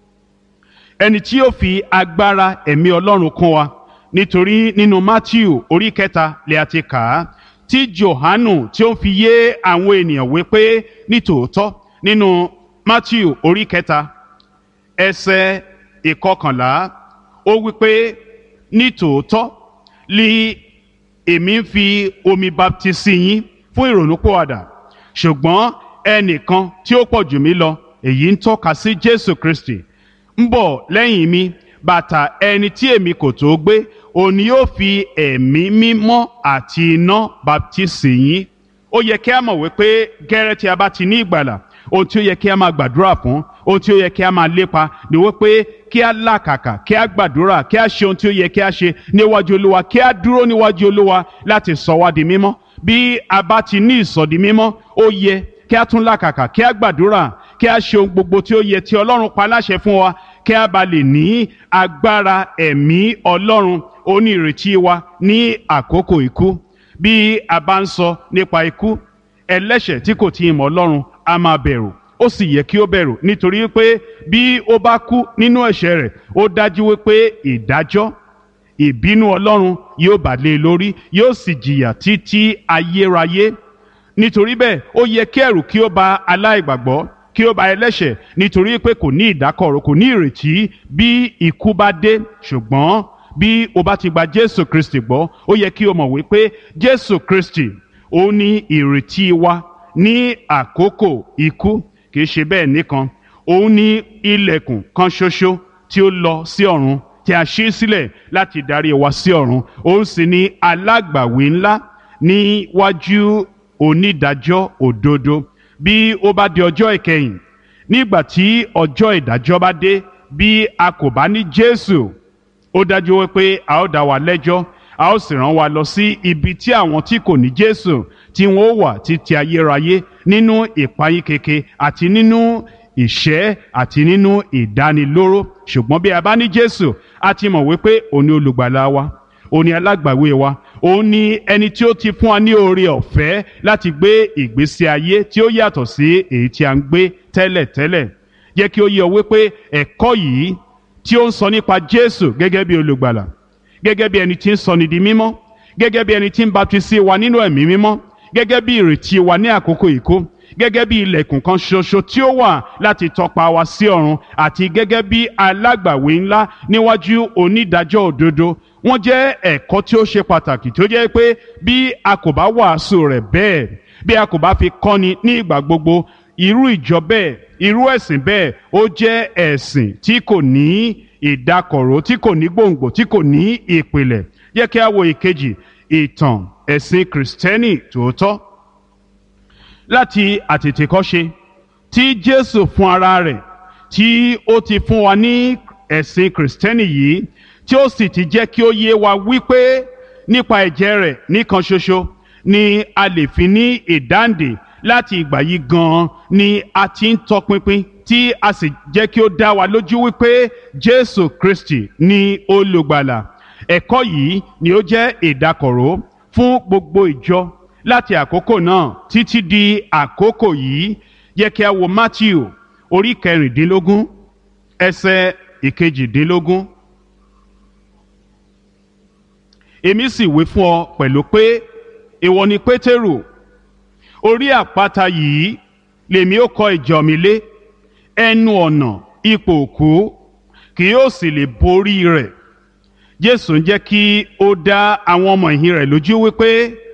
ẹni tí yóò fi agbára ẹ̀mí Ọlọ́run kún wa nítorí nínú Matthew orí kẹta lè àti kà á tí Jòhánù tí ó ń fi yé àwọn ènìyàn wípé nítòótọ́ nínú Matthew orí kẹta ẹsẹ̀ ìkọkànlá ó wípé nítòótọ́ li èmi ń fi omi baptisi yín fún ìrònúpìwàdà ṣùgbọ́n ẹnìkan tí ó pọ̀ jù mí lọ èyí ń tọ́ka sí Jésù Kristi ń bọ̀ lẹ́yìn mi bàtà ẹni tí èmi kò tó gbé òun ni yóò fi ẹ̀mí mímọ́ àti iná baptisi yín ó yẹ kí a mọ̀ wípé gẹ́rẹ́ tí a bá ti ní ìgbàlà ohun tí ó yẹ kí a máa gbàdúrà fún ohun tí ó yẹ kí a máa lépa ni wípé kí a làkàkà kí a gbàdúrà kí a ṣe ohun tí ó yẹ kí a ṣe níwájú olúwa kí a dúró níwájú olúwa láti sọ wá di mímọ́ bí a bá ti ní ìsọdi mímọ́ ó yẹ kí a tún làkàkà kí a gbàdúrà kí a ṣe ohun gbogbo tí ó yẹ tí ọlọ́run pa láṣẹ fún wa kí a bá lè ní agbára ẹ̀mí ọlọ́run ó ní ìrètí wa ní àkókò ikú bí a bá ń sọ nípa ikú ẹlẹ́ṣẹ̀ tí kò tí ì mọ̀ ọlọ́run a máa bẹ̀rù ó sì yẹ kí ó bẹ̀rù nítorí pé bí ó bá kú nínú ẹ̀ṣẹ̀ rẹ̀ ó dájú wípé ìdájọ́ ìbínú ọlọ́run yóò bà lé e lórí yóò sì jìyà títí ayérayé nítorí bẹ́ẹ̀ ó yẹ kí ẹ̀rù kí ó bà aláìgbàgbọ́ kí ó bà ẹlẹ́ṣẹ̀ nítorí pé kò ní ìdákọ̀ró kò ní ìrètí bí ikú bá dé ṣùgbọ́n bí o bá ti gba jésù kristi gbọ́ ó yẹ kí o mọ̀ wípé jésù kristi ó ní ìrètí wa ní àkókò ikú kì í ṣe bẹ́ẹ̀ nìkan òun ní ilẹ̀kùn kan ṣoṣo tí ó lọ sí ọ̀run tí a ṣí sílẹ̀ láti darí wa sí ọ̀run òun sì ní alágbàwí ńlá níwájú onídàájọ́ òdodo bí ó bá di ọjọ́ ìkẹyìn nígbà tí ọjọ́ ìdájọ́ bá dé bí a kò bá ní jésù ó dájú wípé a ó dá wa lẹ́jọ́ a ó sì rán wa lọ sí ibi tí àwọn tí kò ní jésù tí wọn ó wà títí ayérayé nínú ìpayín keke àti nínú ìṣẹ́ àti nínú ìdánilóró ṣùgbọ́n bí a bá ní jésù a ti mọ̀ wípé òun ni olùgbàlà wa òun ni alágbàwé wa òun ni ẹni tí ó ti fún wa ní oore ọ̀fẹ́ láti gbé ìgbésí ayé tí ó yàtọ̀ sí èyí tí a ń gbé tẹ́lẹ̀tẹ́lẹ̀ jẹ́ kí ó yé ọ wípé ẹ̀kọ́ yìí tí ó ń sọ nípa jésù gẹ́gẹ́ bí olùgbàlà gẹ́gẹ́ bí ẹni tí ń sọni di mímọ́ gẹ́gẹ́ bí ẹni tí ń baptisi wa nínú ẹ̀mí mímọ́ gẹ́gẹ́ bí ìrètí wa ní àkókò ìkó gẹ́gẹ́ bí ilẹ̀kùn kan ṣoṣo tí ó wà láti tọpa wa sí ọ̀run àti gẹ́gẹ́ bí alágbàwé ńlá níwájú onídàájọ́ òdodo wọ́n jẹ́ ẹ̀kọ́ tí ó ṣe pàtàkì tó jẹ́ pé bí a kò bá wàásù rẹ̀ bẹ́ẹ̀ bí a kò bá fi kọ́ni ní ìgbà gbogbo irú ìjọ bẹ́ẹ̀ irú ẹ̀sìn bẹ́ẹ̀ ó jẹ́ ẹ̀sìn tí kò ní ìdákọ̀ró tí kò ní gbòǹgbò tí kò ní ìpìlẹ̀ yẹ kí a wo ìkejì ìtàn ẹ̀sìn kìrìsìtẹ́nì tòótọ́ láti àtètèkọ́ṣe tí jésù fún ara rẹ̀ tí ó ti fún wa ní ẹ̀sìn kìrìsìtẹ́nì yìí tí ó sì ti jẹ́ kí ó yé wa wípé nípa ẹ̀jẹ̀ rẹ̀ nìkan ṣoṣo ni a lè fi ní ìdáǹdè láti ìgbà yìí gan-an ni a ti ń tọpinpin tí a sì jẹ́ kí ó dá wa lójú wípé jésù kristi ni olùgbàlà ẹ̀kọ́ yìí ni ó jẹ́ ìdákọ̀ró fún gbogbo ìjọ láti àkókò náà títí di àkókò yìí yẹ kí a wo matthew orí kẹrìndínlógún ẹsẹ̀ ìkejìdínlógún. èmi sì wí fún ọ pẹ̀lú pé ìwọ ni pétérù orí àpáta yìí lèmi ó kọ́ ìjọ mi lé ẹnu ọ̀nà ipò òkú kì yóò sì lè borí rẹ̀ jésù ń jẹ́ kí ó dá àwọn ọmọ ìhìn rẹ̀ lójú wípé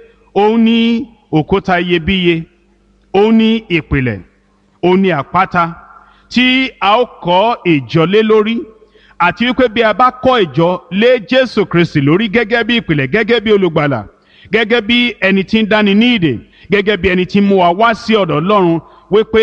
òun ní òkúta iyebíye òun ní ìpìlẹ̀ òun ní àpáta tí a ó kọ́ ìjọ lé lórí àti wípé bí a bá kọ́ ìjọ lé jésù kristi lórí gẹ́gẹ́ bí ìpìlẹ̀ gẹ́gẹ́ bí olùgbàlà gẹ́gẹ́ bí ẹni tí ń dáni ní ìdè gẹ́gẹ́ bí ẹni tí ń mú wa wá sí ọ̀dọ̀ ọlọ́run wípé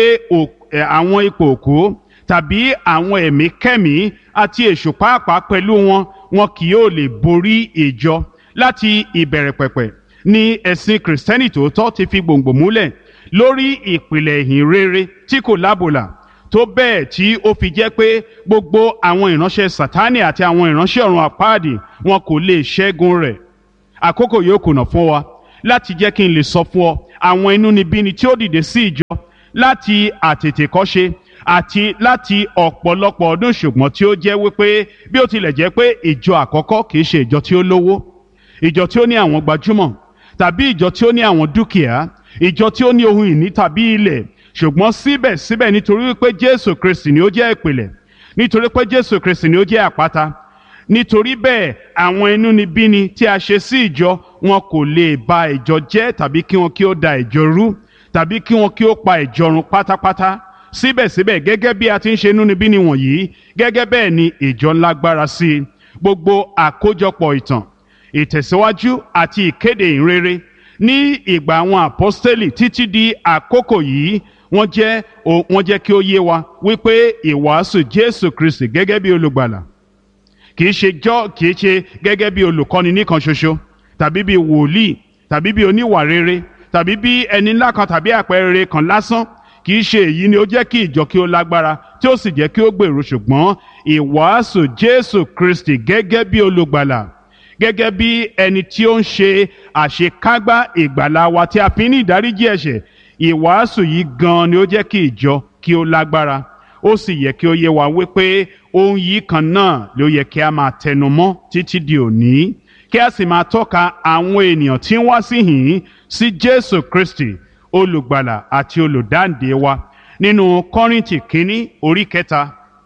àwọn ipò òkú tàbí àwọn ẹ̀mí kẹ́mí àti èṣù pàápàá pẹ̀lú wọn wọn kì yóò lè borí ìjọ láti ìbẹ̀rẹ̀ pẹ̀pẹ̀ ni ẹ̀sìn kìrìsìtẹ́nì tòótọ́ ti fi gbòǹgbò múlẹ̀ lórí ìpìlẹ̀ ìhìn rere tí kò lábòlà tó bẹ́ẹ̀ tí ó fi jẹ́ pé gbogbo àwọn ìránṣẹ́ sátánì àti àwọn ìránṣẹ́ ọ̀run àpáàdì wọn kò lè ṣẹ́gun rẹ̀ àkókò yóò kùnà fún wa láti jẹ́ kí n lè sọ fún ọ àwọn inúnibíni tí ó dìde sí ìjọ láti àtètèkọ́ṣe àti láti ọ̀pọ̀lọpọ̀ ọdún ṣùgbọ́n tí ó jẹ́ wípé bí ó tilẹ̀ jẹ́ pé ìjọ àkọ́kọ́ kìí ṣe ìjọ tí ó lówó ìjọ tí ó ní àwọn gbajúmọ̀ tàbí ìjọ tí ó ní àwọn dúkìá ìjọ tí ó ní ohun ìní tàbí ilẹ̀ ṣùgbọ́n síbẹ̀síbẹ̀ nítorí wípé Jésù Kristi ni ó jẹ́ ìpìlẹ̀ nítorí pé Jésù Kristi ni ó jẹ́ àpáta nítorí bẹ́ẹ̀ àwọn inúnibíni tí a ṣe sí ìjọ wọn kò lè ba ìjọ jẹ́ tàbí kí wọn kí ó da ìjọ rú tàbí kí wọn kí ó pa ìjọ run pátápátá síbẹ̀síbẹ̀ gẹ́gẹ́ bí a ti ń ṣe inúnibíni wọ̀nyí gẹ́gẹ́ bẹ́ẹ̀ ni ìjọ ń lágbára sí i gbogbo àkójọpọ̀ ìtàn ìtẹ̀síwájú àti ìkéde ìrere ní ìgbà àwọn àpọ́stélì títí di àkókò yìí wọ́n jẹ́ wọ́n jẹ́ kí ó yé wa wípé ìwàásù Jésù Kristi gẹ́gẹ́ bí olùgbàlà kìí ṣe jọ́ kìí ṣe gẹ́gẹ́ bí olùkọ́ni nìkan ṣoṣo tàbí bí wòlíì tàbí bí oníwà rere tàbí bí ẹni ńlá kan tàbí àpẹẹrẹ kan lásán kì í ṣe èyí ni ó jẹ́ kí ìjọ kí ó lágbára tí ó sì jẹ́ kí ó gbèrú ṣùgbọ́n ìwàásù Jésù Kristi gẹ́gẹ́ bí olùgbàlà gẹ́gẹ́ bí ẹni tí ó ń ṣe àṣekágbá ìgbàlà wa tí a fi ní ìdáríjì ẹ̀ṣẹ̀ ìwàásù yìí gan ni ó jẹ́ kí ìjọ kí ó lágbára ó sì yẹ kí ó yé wa wípé ohun yìí kan náà ló yẹ kí a máa tẹnu mọ́ títí di òní kí a sì máa tọ́ka àwọn ènìyàn tí ń wá síhìn sí Jésù Kristi olùgbàlà àti olùdáǹdè wa nínú Kọ́ríńtì kínní orí kẹta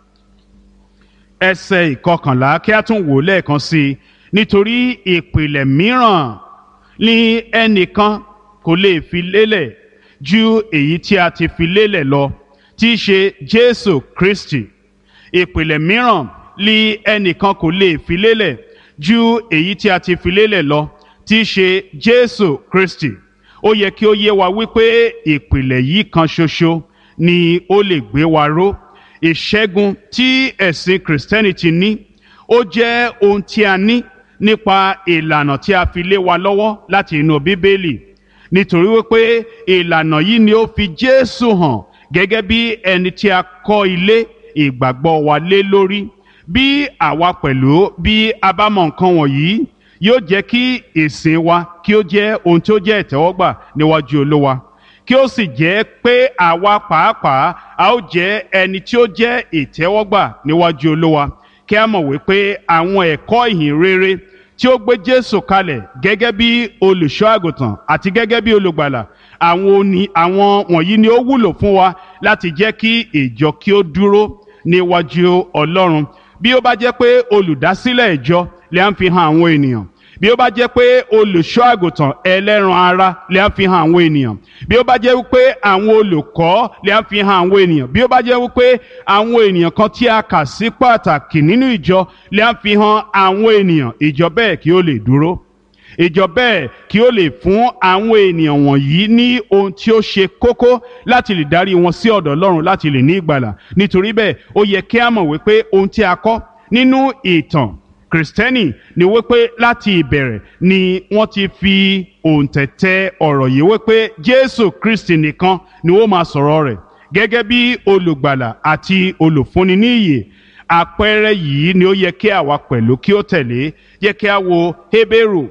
ẹsẹ̀ ìkọkànlá kí a tún wò lẹ́ẹ̀kan sí i nítorí ìpìlẹ̀ mìíràn ni ẹnìkan kò lè fi lélẹ̀ ju èyí tí a ti fi lélẹ̀ lọ tí í ṣe Jésù Kristi ìpìlẹ̀ mìíràn ni ẹnìkan kò lè fi lélẹ̀ ju èyí tí a ti fi lélẹ̀ lọ tí í ṣe Jésù Kristi ó yẹ kí ó yé wa wípé ìpìlẹ̀ yìí kan ṣoṣo ni ó lè gbé wa ró ìṣẹ́gun tí ẹ̀sìn Christianity ní ó jẹ́ ohun tí a ní nípa ìlànà tí a fi lé wa lọ́wọ́ láti inú Bíbélì nítorí wípé ìlànà yìí ni ó fi Jésù hàn gẹ́gẹ́ bí ẹni tí a kọ́ ilé ìgbàgbọ́ wa lé lórí bí àwa pẹ̀lú bí a bá mọ nǹkan wọ̀nyí yóò jẹ́ kí ìsìn wa kí ó jẹ́ ohun tí ó jẹ́ ìtẹ́wọ́gbà níwájú Olúwa kí ó sì jẹ́ pé àwa pàápàá a ó jẹ́ ẹni tí ó jẹ́ ìtẹ́wọ́gbà níwájú Olúwa kí a mọ̀ wípé àwọn ẹ̀kọ́ ìhìn rere tí ó gbé Jésù kalẹ̀ gẹ́gẹ́ bí olùṣọ́ àgùntàn àti gẹ́gẹ́ bí olùgbàlà àwọn oní àwọn wọ̀nyí ni ó wúlò fún wa láti jẹ́ kí ìjọ kí ó dúró níwájú Ọlọ́run bí ó bá jẹ́ pé olùdásílẹ̀ ìjọ lè ń fi hàn àwọn ènìyàn bí ó bá jẹ́ pé olùṣọ́ àgùntàn ẹlẹ́ran ara lè á fi hàn àwọn ènìyàn bí ó bá jẹ́ wípé àwọn olùkọ́ lè á fi hàn àwọn ènìyàn bí ó bá jẹ́ wípé àwọn ènìyàn kan tí a kà sí pàtàkì nínú ìjọ lè á fi hàn àwọn ènìyàn ìjọ bẹ́ẹ̀ kí ó lè dúró ìjọ bẹ́ẹ̀ kí ó lè fún àwọn ènìyàn wọ̀nyí ní ohun tí ó ṣe kókó láti lè darí wọn sí ọ̀dọ̀ Ọlọ́run láti lè ní ìgbàlà nítorí bẹ́ẹ̀ ó yẹ kí a mọ̀ wípé ohun tí a kọ́ nínú ìtàn kristẹni ni wípé láti ìbẹ̀rẹ̀ ni wọ́n ti fi òǹtẹ̀tẹ̀ ọ̀rọ̀ yìí wípé jésù kristi nìkan ni ó máa sọ̀rọ̀ rẹ̀ gẹ́gẹ́ bí olùgbàlà àti olùfúnni ní ìyè àpẹẹrẹ yìí ni ó yẹ kí àwa pẹ̀lú kí ó tẹ̀lé yẹ kí a wo hébérù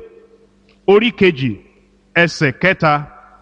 orí kejì ẹsẹ̀ kẹta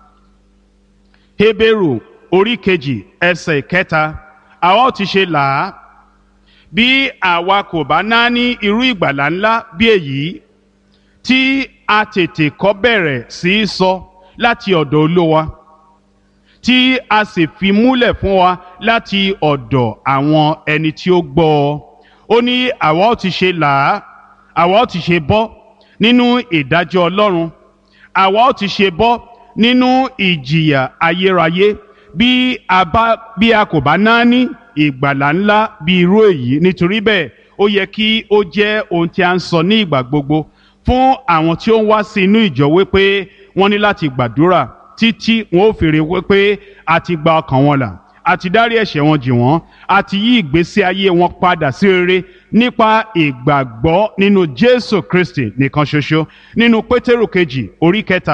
hébérù orí kejì ẹsẹ̀ kẹta àwa ó ti ṣe là á bí àwa kò bá náání irú ìgbàlà ńlá bí èyí tí a tètè kọ́ bẹ̀rẹ̀ sí í sọ láti ọ̀dọ̀ olówa tí a sì fi múlẹ̀ fún wa láti ọ̀dọ̀ àwọn ẹni tí ó gbọ́ ọ ó ní àwa ó ti ṣe là á àwa ó ti ṣe bọ́ nínú ìdájọ́ Ọlọ́run àwa ó ti ṣe bọ́ nínú ìjìyà ayérayé bí a bá bí a kò bá náání ìgbàlà ńlá bí irú èyí nítorí bẹ́ẹ̀ ó yẹ kí ó jẹ́ ohun tí a ń sọ ní ìgbà gbogbo fún àwọn tí ó ń wá sí inú ìjọ wípé wọ́n ní láti gbàdúrà títí wọn ó fèrè wípé a ti gba ọkàn wọn là a ti dárí ẹ̀ṣẹ̀ wọn jì wọ́n a ti yí ìgbésí ayé wọn padà sí rere nípa ìgbàgbọ́ nínú Jésù Kristi nìkan ṣoṣo nínú Pétérù kejì orí kẹta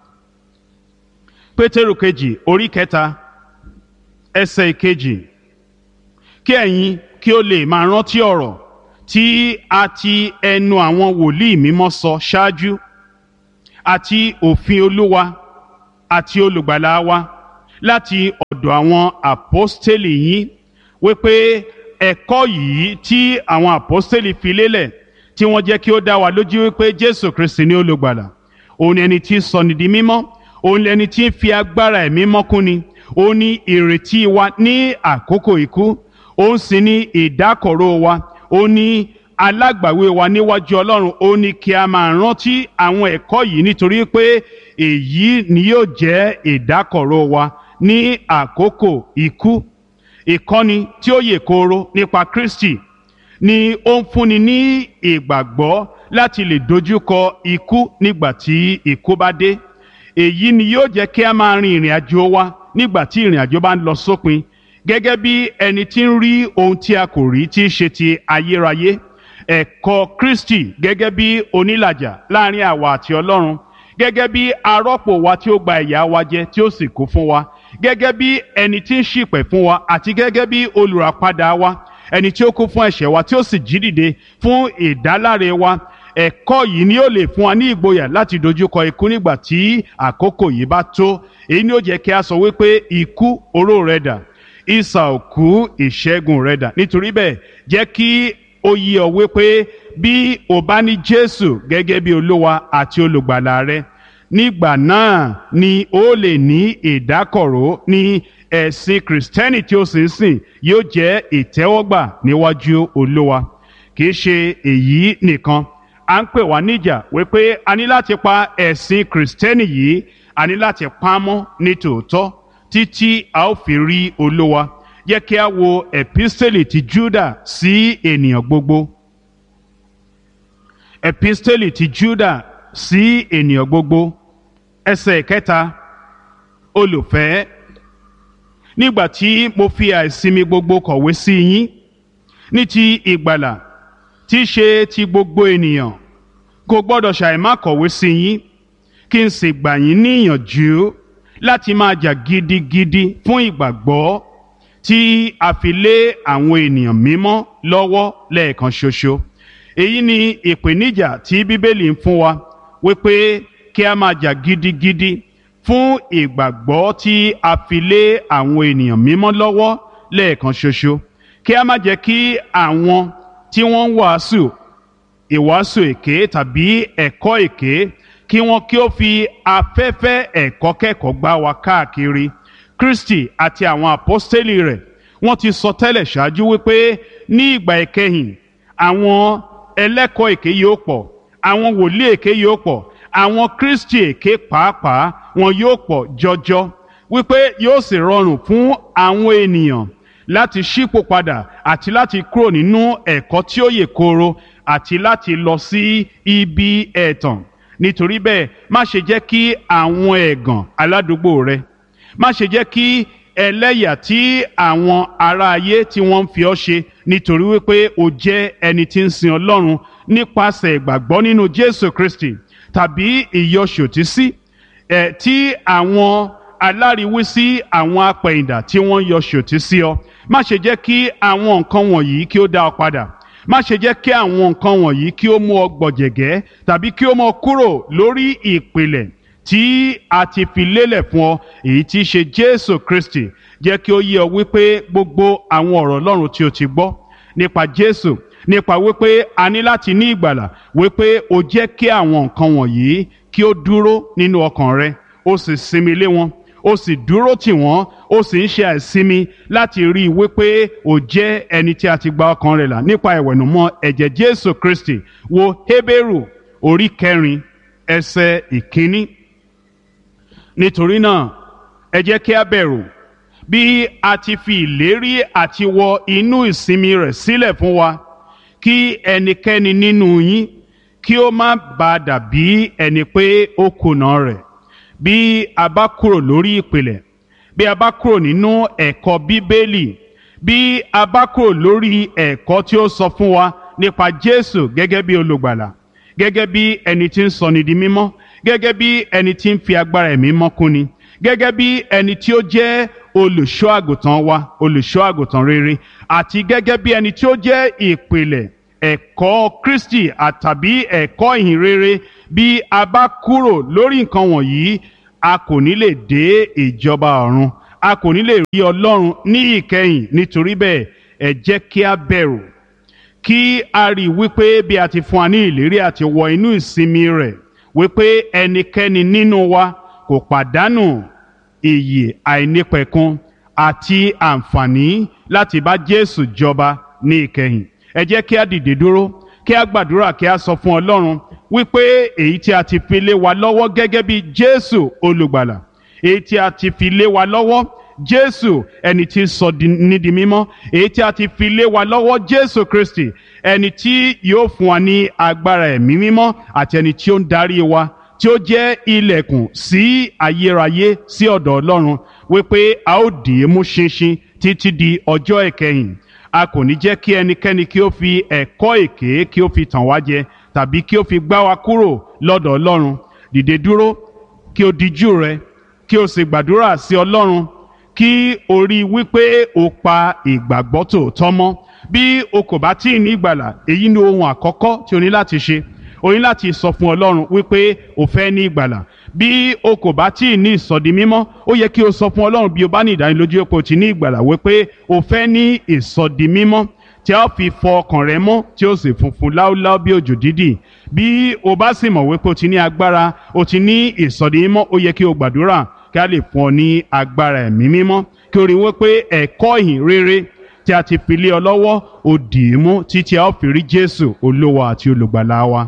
Pétérù kejì orí kẹta ẹsẹ̀ ìkejì kí ẹ̀yin kí ó lè máa rántí ọ̀rọ̀ tí a ti ẹnu àwọn wòlíì mímọ́ sọ ṣáájú àti òfin Olúwa àti olùgbàlà wa láti ọ̀dọ̀ àwọn àpọ́stélì yín wípé ẹ̀kọ́ yìí tí àwọn àpọ́stélì fi lélẹ̀ tí wọ́n jẹ́ kí ó dá wa lójú wípé Jésù Kristi ni olùgbàlà òun ni ẹni tí ń sọni di mímọ́ òun ni ẹni tí ń fi agbára ẹ̀mí mọ́kúnni òun ni ìrètí wa ní àkókò ikú òun sì ni ìdákọ̀ró wa òun ni alágbàwé wa níwájú ọlọ́run ó ní kí a máa rántí àwọn ẹ̀kọ́ yìí nítorí pé èyí ni yóò jẹ́ ìdákọ̀ró wa ní àkókò ikú ìkọ́ni tí ó yè kooro nípa Kristi ni ó ń fúnni ní ìgbàgbọ́ láti lè dojúkọ ikú nígbà tí ikú bá dé èyí ni yóò jẹ́ kí a máa rin ìrìn àjò wa nígbà tí ìrìn àjò bá ń lọ sópin gẹ́gẹ́ bí ẹni tí ń rí ohun tí a kò rí tí í ṣe ti ayérayé ẹ̀kọ́ Kristi gẹ́gẹ́ bí onílàjà láàrin àwa àti Ọlọ́run gẹ́gẹ́ bí arọ́pò wa tí ó gba ìyà wa jẹ tí ó sì kú fún wa gẹ́gẹ́ bí ẹni tí ń ṣìpẹ̀ fún wa àti gẹ́gẹ́ bí olùràpadà wa ẹni tí ó kú fún ẹ̀ṣẹ̀ wa tí ó sì jí dìde fún ìdáláre wa ẹ̀kọ́ yìí ni ó lè fún wa ní ìgboyà láti dojúkọ ikú nígbà tí àkókò yìí bá tó èyí ni ó jẹ́ kí a sọ wípé ikú oró rẹ̀ dà ìsà òkú ìṣẹ́gun rẹ̀ dà nítorí bẹ́ẹ̀ jẹ́ kí ó yí ọ wípé bí o bá ní Jésù gẹ́gẹ́ bí olúwa àti olùgbàlà rẹ nígbà náà ni ó lè ní ìdákọ̀ró ní ẹ̀sìn kìrìsìtẹ́nì tí ó sì ń sìn yóò jẹ́ ìtẹ́wọ́gbà níwájú olúwa kì í ṣe èyí nìkan à ń pè wá níjà wípé a ní láti pa ẹ̀sìn kìrìsìtẹ́nì yìí a ní láti pa á mọ́ ní tòótọ́ títí a ó fi rí olúwa yẹ kí a wo epistele ti Júdà sí ènìyàn gbogbo epistele ti Júdà sí ènìyàn gbogbo ẹsẹ̀ kẹta olùfẹ́ nígbà tí mo fi àìsinmi gbogbo kọ̀wé sí yín ní ti ìgbàlà tí í ṣe ti gbogbo ènìyàn kò gbọ́dọ̀ ṣàìmá kọ̀wé sí yín kí n sì gbà yín níyànjú láti máa jà gidigidi fún ìgbàgbọ́ tí a fi lé àwọn ènìyàn mímọ́ lọ́wọ́ lẹ́ẹ̀kan ṣoṣo èyí ni ìpèníjà tí bíbélì ń fún wa wípé kí a máa jà gidigidi fún ìgbàgbọ́ tí a fi lé àwọn ènìyàn mímọ́ lọ́wọ́ lẹ́ẹ̀kan ṣoṣo kí a má jẹ́ kí àwọn tí wọ́n ń wàásù ìwàásù èké tàbí ẹ̀kọ́ èké kí wọ́n kí ó fi afẹ́fẹ́ ẹ̀kọ́ kẹ́kọ̀ọ́ gbá wa káàkiri Kristi àti àwọn àpọ́stélì rẹ̀ wọ́n ti sọ tẹ́lẹ̀ ṣáájú wípé ní ìgbà ìkẹyìn àwọn ẹlẹ́kọ̀ọ́ èké yóò pọ̀ àwọn wòlíì èké yóò pọ̀ àwọn Kristi èké pàápàá wọn yóò pọ̀ jọjọ wípé yóò sì rọrùn fún àwọn ènìyàn láti ṣípò padà àti láti kúrò nínú ẹ̀kọ́ tí ó yè kooro àti láti lọ sí ibi ẹ̀tàn nítorí bẹ́ẹ̀ má ṣe jẹ́ kí àwọn ẹ̀gàn aládùúgbò rẹ má ṣe jẹ́ kí ẹlẹ́yà tí àwọn ará ayé tí wọ́n ń fi ọ́ ṣe nítorí wípé o jẹ́ ẹni tí ń sin Ọlọ́run nípasẹ̀ ìgbàgbọ́ nínú Jésù Kristi tàbí ìyọṣòtísí ẹ̀ tí àwọn aláriwísí àwọn apẹ̀yìndà tí wọ́n yọ ṣòtísí ọ má ṣe jẹ́ kí àwọn nǹkan wọ̀nyí kí ó dá ọ padà má ṣe jẹ́ kí àwọn nǹkan wọ̀nyí kí ó mú ọ gbọ̀jẹ̀gẹ́ tàbí kí ó mú ọ kúrò lórí ìpìlẹ̀ tí a ti fi lélẹ̀ fún ọ èyí tí í ṣe Jésù Kristi jẹ́ kí ó yé ọ wípé gbogbo àwọn ọ̀rọ̀ Ọlọ́run tí o ti gbọ́ nípa Jésù nípa wípé a ní láti ní ìgbàlà wípé o jẹ́ kí àwọn nǹkan wọ̀nyí kí ó dúró nínú ọkàn rẹ o sì sinmi lé wọn ó sì dúró tì wọ́n ó sì ń ṣe àìsinmi láti rí i wípé ó jẹ́ ẹni tí a ti gba ọkàn rẹ̀ là nípa ìwẹ̀nùmọ́ ẹ̀jẹ̀ Jésù Kristi wo Hébérù orí kẹrin ẹsẹ̀ ìkíní. nítorí náà ẹ jẹ́ kí a bẹ̀rù bí a ti fi ìlérí àti wọ inú ìsinmi rẹ̀ sílẹ̀ fún wa kí ẹnikẹ́ni nínú yín kí ó má bàa dàbí ẹni pé ó kùnà rẹ̀ bí a bá kúrò lórí ìpìlẹ̀ bí a bá kúrò nínú ẹ̀kọ́ bíbélì bí a bá kúrò lórí ẹ̀kọ́ tí ó sọ fún wa nípa Jésù gẹ́gẹ́ bí olùgbàlà gẹ́gẹ́ bí ẹni tí ń sọni di mímọ́ gẹ́gẹ́ bí ẹni tí ń fi agbára ẹ̀mí mọ́ kúni gẹ́gẹ́ bí ẹni tí ó jẹ́ olùṣọ́ àgùntàn wa olùṣọ́ àgùntàn rere àti gẹ́gẹ́ bí ẹni tí ó jẹ́ ìpìlẹ̀ ẹ̀kọ́ Kristi àtàbí ẹ̀kọ́ ìhìn rere bí a bá kúrò lórí nǹkan wọ̀nyí a kò ní lè dé ìjọba ọ̀run a kò ní lè rí Ọlọ́run ní ìkẹyìn nítorí bẹ́ẹ̀ ẹ jẹ́ kí a bẹ̀rù kí a rí i wípé bí a ti fún wa ní ìlérí àti wọ inú ìsinmi rẹ̀ wípé ẹnikẹ́ni nínú wa kò pàdánù ìyè àìnípẹ̀kun àti àǹfààní láti bá Jésù jọba ní ìkẹyìn ẹ jẹ́ kí a dìde dúró kí a gbàdúrà kí a sọ fún Ọlọ́run wípé èyí tí a ti fi lé wa lọ́wọ́ gẹ́gẹ́ bí Jésù olùgbàlà èyí tí a ti fi lé wa lọ́wọ́ Jésù ẹni tí sọ ní di mímọ́ èyí tí a ti fi lé wa lọ́wọ́ Jésù Kristi ẹni tí yóò fún wa ní agbára ẹ̀mí mímọ́ àti ẹni tí ó ń darí wa tí ó jẹ́ ilẹ̀kùn sí ayérayé sí ọ̀dọ̀ Ọlọ́run wípé a ó dì í mú ṣinṣin títí di ọjọ́ ìkẹyìn a kò ní jẹ́ kí ẹnikẹ́ni kí ó fi ẹ̀kọ́ èké kí ó fi tàn wá jẹ tàbí kí ó fi gbá wa kúrò lọ́dọ̀ Ọlọ́run dìde dúró kí o dijú rẹ kí o sì gbàdúrà sí Ọlọ́run kí o rí i wípé o pa ìgbàgbọ́ tòótọ́ mọ́ bí o kò bá tíì ní ìgbàlà èyí ni ohun àkọ́kọ́ tí o ní láti ṣe o ní láti sọ fún ọlọ́run wípé o fẹ́ ní ìgbàlà bí o kò bá tíì ní ìsọdi mímọ́ ó yẹ kí o sọ fún ọlọ́run bí o bá ní ìdánilójú pé o ti ní ìgbàlà wípé o fẹ́ ní ìsọdi mímọ́ tí a fi fọ ọkàn rẹ mọ́ tí ó sì funfun láúláú bí òjò dídì bí o bá sì mọ̀ wípé o ti ní agbára o ti ní ìsọdi mímọ́ ó yẹ kí o gbàdúrà kí a lè fún ọ ní agbára ẹ̀mí mímọ́ kí o rí wípé ẹ̀kọ́ ìhìn rere tí a ti fi lé ọ lọ́wọ́ o dì í mú títí a ó fi rí Jésù olówó àti olùgbàlà wa.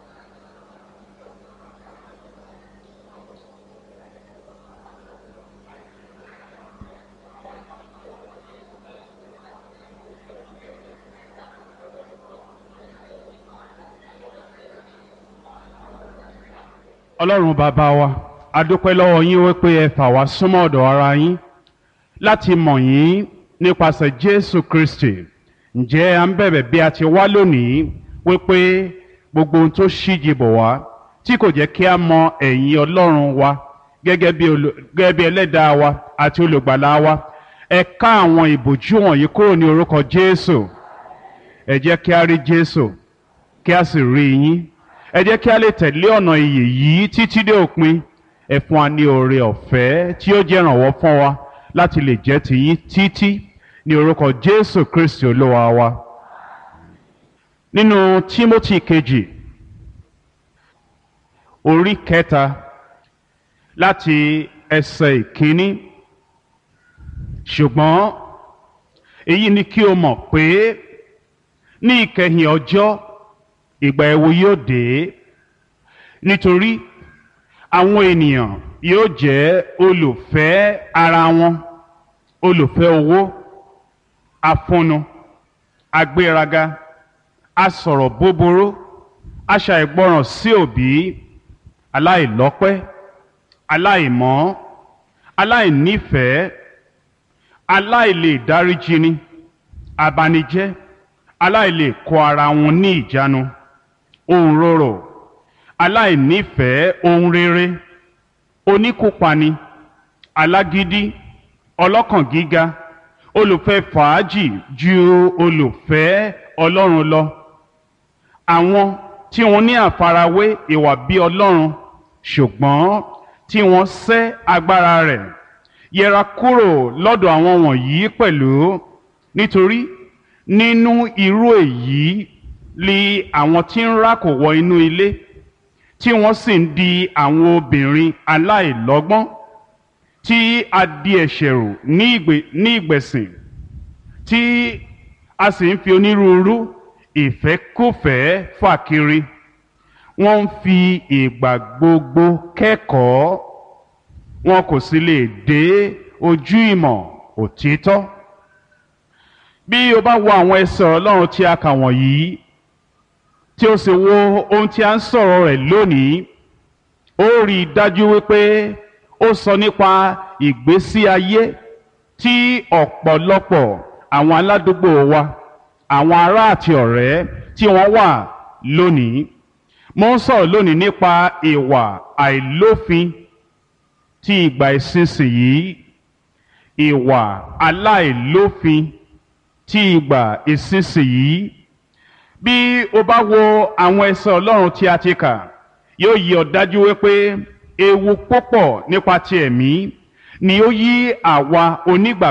ọlọ́run bàbá wa a dúpẹ́ lọ́wọ́ yín wípé ẹ fà wá súnmọ́ ọ̀dọ̀ ara yín láti mọ̀ yín nípasẹ̀ jésù kristi ǹjẹ́ à ń bẹ̀bẹ̀ bí a ti wá lónìí wípé gbogbo ohun tó ṣíji bọ̀ wá tí kò jẹ́ kí a mọ ẹ̀yìn ọlọ́run wa gẹ́gẹ́ bí olù- gẹ́gẹ́ bí ẹlẹ́dàá wa àti olùgbàlà wa ẹ ká àwọn ìbòjú wọ̀nyí kúrò ní orúkọ jésù ẹ jẹ́ kí a rí jésù kí a sì rí yín ẹ jẹ́ kí a lè tẹ̀lé ọ̀nà ìyè yìí títí dé òpin ẹ fún wa ní oore ọ̀fẹ́ tí ó jẹ́ ìrànwọ́ fún wa láti lè jẹ́ tiyín títí ní orúkọ jésù kristi olúwa wa nínú tímótì kejì orí kẹta láti ẹsẹ̀ ìkíní ṣùgbọ́n èyí ni kí o mọ̀ pé ní ìkẹyìn ọjọ́ ìgbà ẹ̀wò yóò dé nítorí àwọn ènìyàn yóò jẹ́ olùfẹ́ ara wọn olùfẹ́ owó afúnnu agbéraga asọ̀rọ̀ búburú aṣàìgbọràn sí òbí aláìlọ́pẹ́ aláìmọ́ aláìnífẹ̀ẹ́ aláìlè dáríjini abanijẹ́ aláìlè kó ara wọn ní ìjánu ohun rorò aláìnífẹ̀ẹ́ ohun rere oníkópani alágídí ọlọ́kàn gíga olùfẹ́ fàájì ju olùfẹ́ ọlọ́run lọ àwọn tí wọ́n ní àfarawé ìwà bí ọlọ́run ṣùgbọ́n tí wọ́n sẹ́ agbára rẹ̀ yẹra kúrò lọ́dọ̀ àwọn wọ̀nyí pẹ̀lú nítorí nínú irú èyí li àwọn tí ń rákò wọ inú ilé tí wọ́n sì ń di àwọn obìnrin aláìlọ́gbọ́n tí a di ẹ̀ṣẹ̀ rù ní ìgbè- ní ìgbẹ̀sìn tí a sì ń fi onírúurú ìfẹ́kùfẹ́ fà kiri wọ́n ń fi ìgbà gbogbo kẹ́kọ̀ọ́ wọn kò sì lè dé ojú ìmọ̀ òtítọ́ bí o bá wo àwọn ẹsẹ̀ ọlọ́run tí a kà wọ̀nyí tí o sì wo ohun tí a ń sọ̀rọ̀ rẹ̀ lónìí ó rí i dájú wípé ó sọ nípa ìgbésí ayé tí ọ̀pọ̀lọpọ̀ àwọn aládùúgbò wa àwọn ará àti ọ̀rẹ́ tí wọ́n wà lónìí mo ń sọ̀rọ̀ lónìí nípa ìwà àìlófin tí ìgbà ìsinsìnyí ìwà aláìlófin tí ìgbà ìsinsìnyí bí o bá wo àwọn ẹsẹ̀ ọlọ́run tí a ti kà yóò yí ọ dájú wípé ewu púpọ̀ nípa ti ẹ̀mí ni ó yí àwa onígbàgbọ́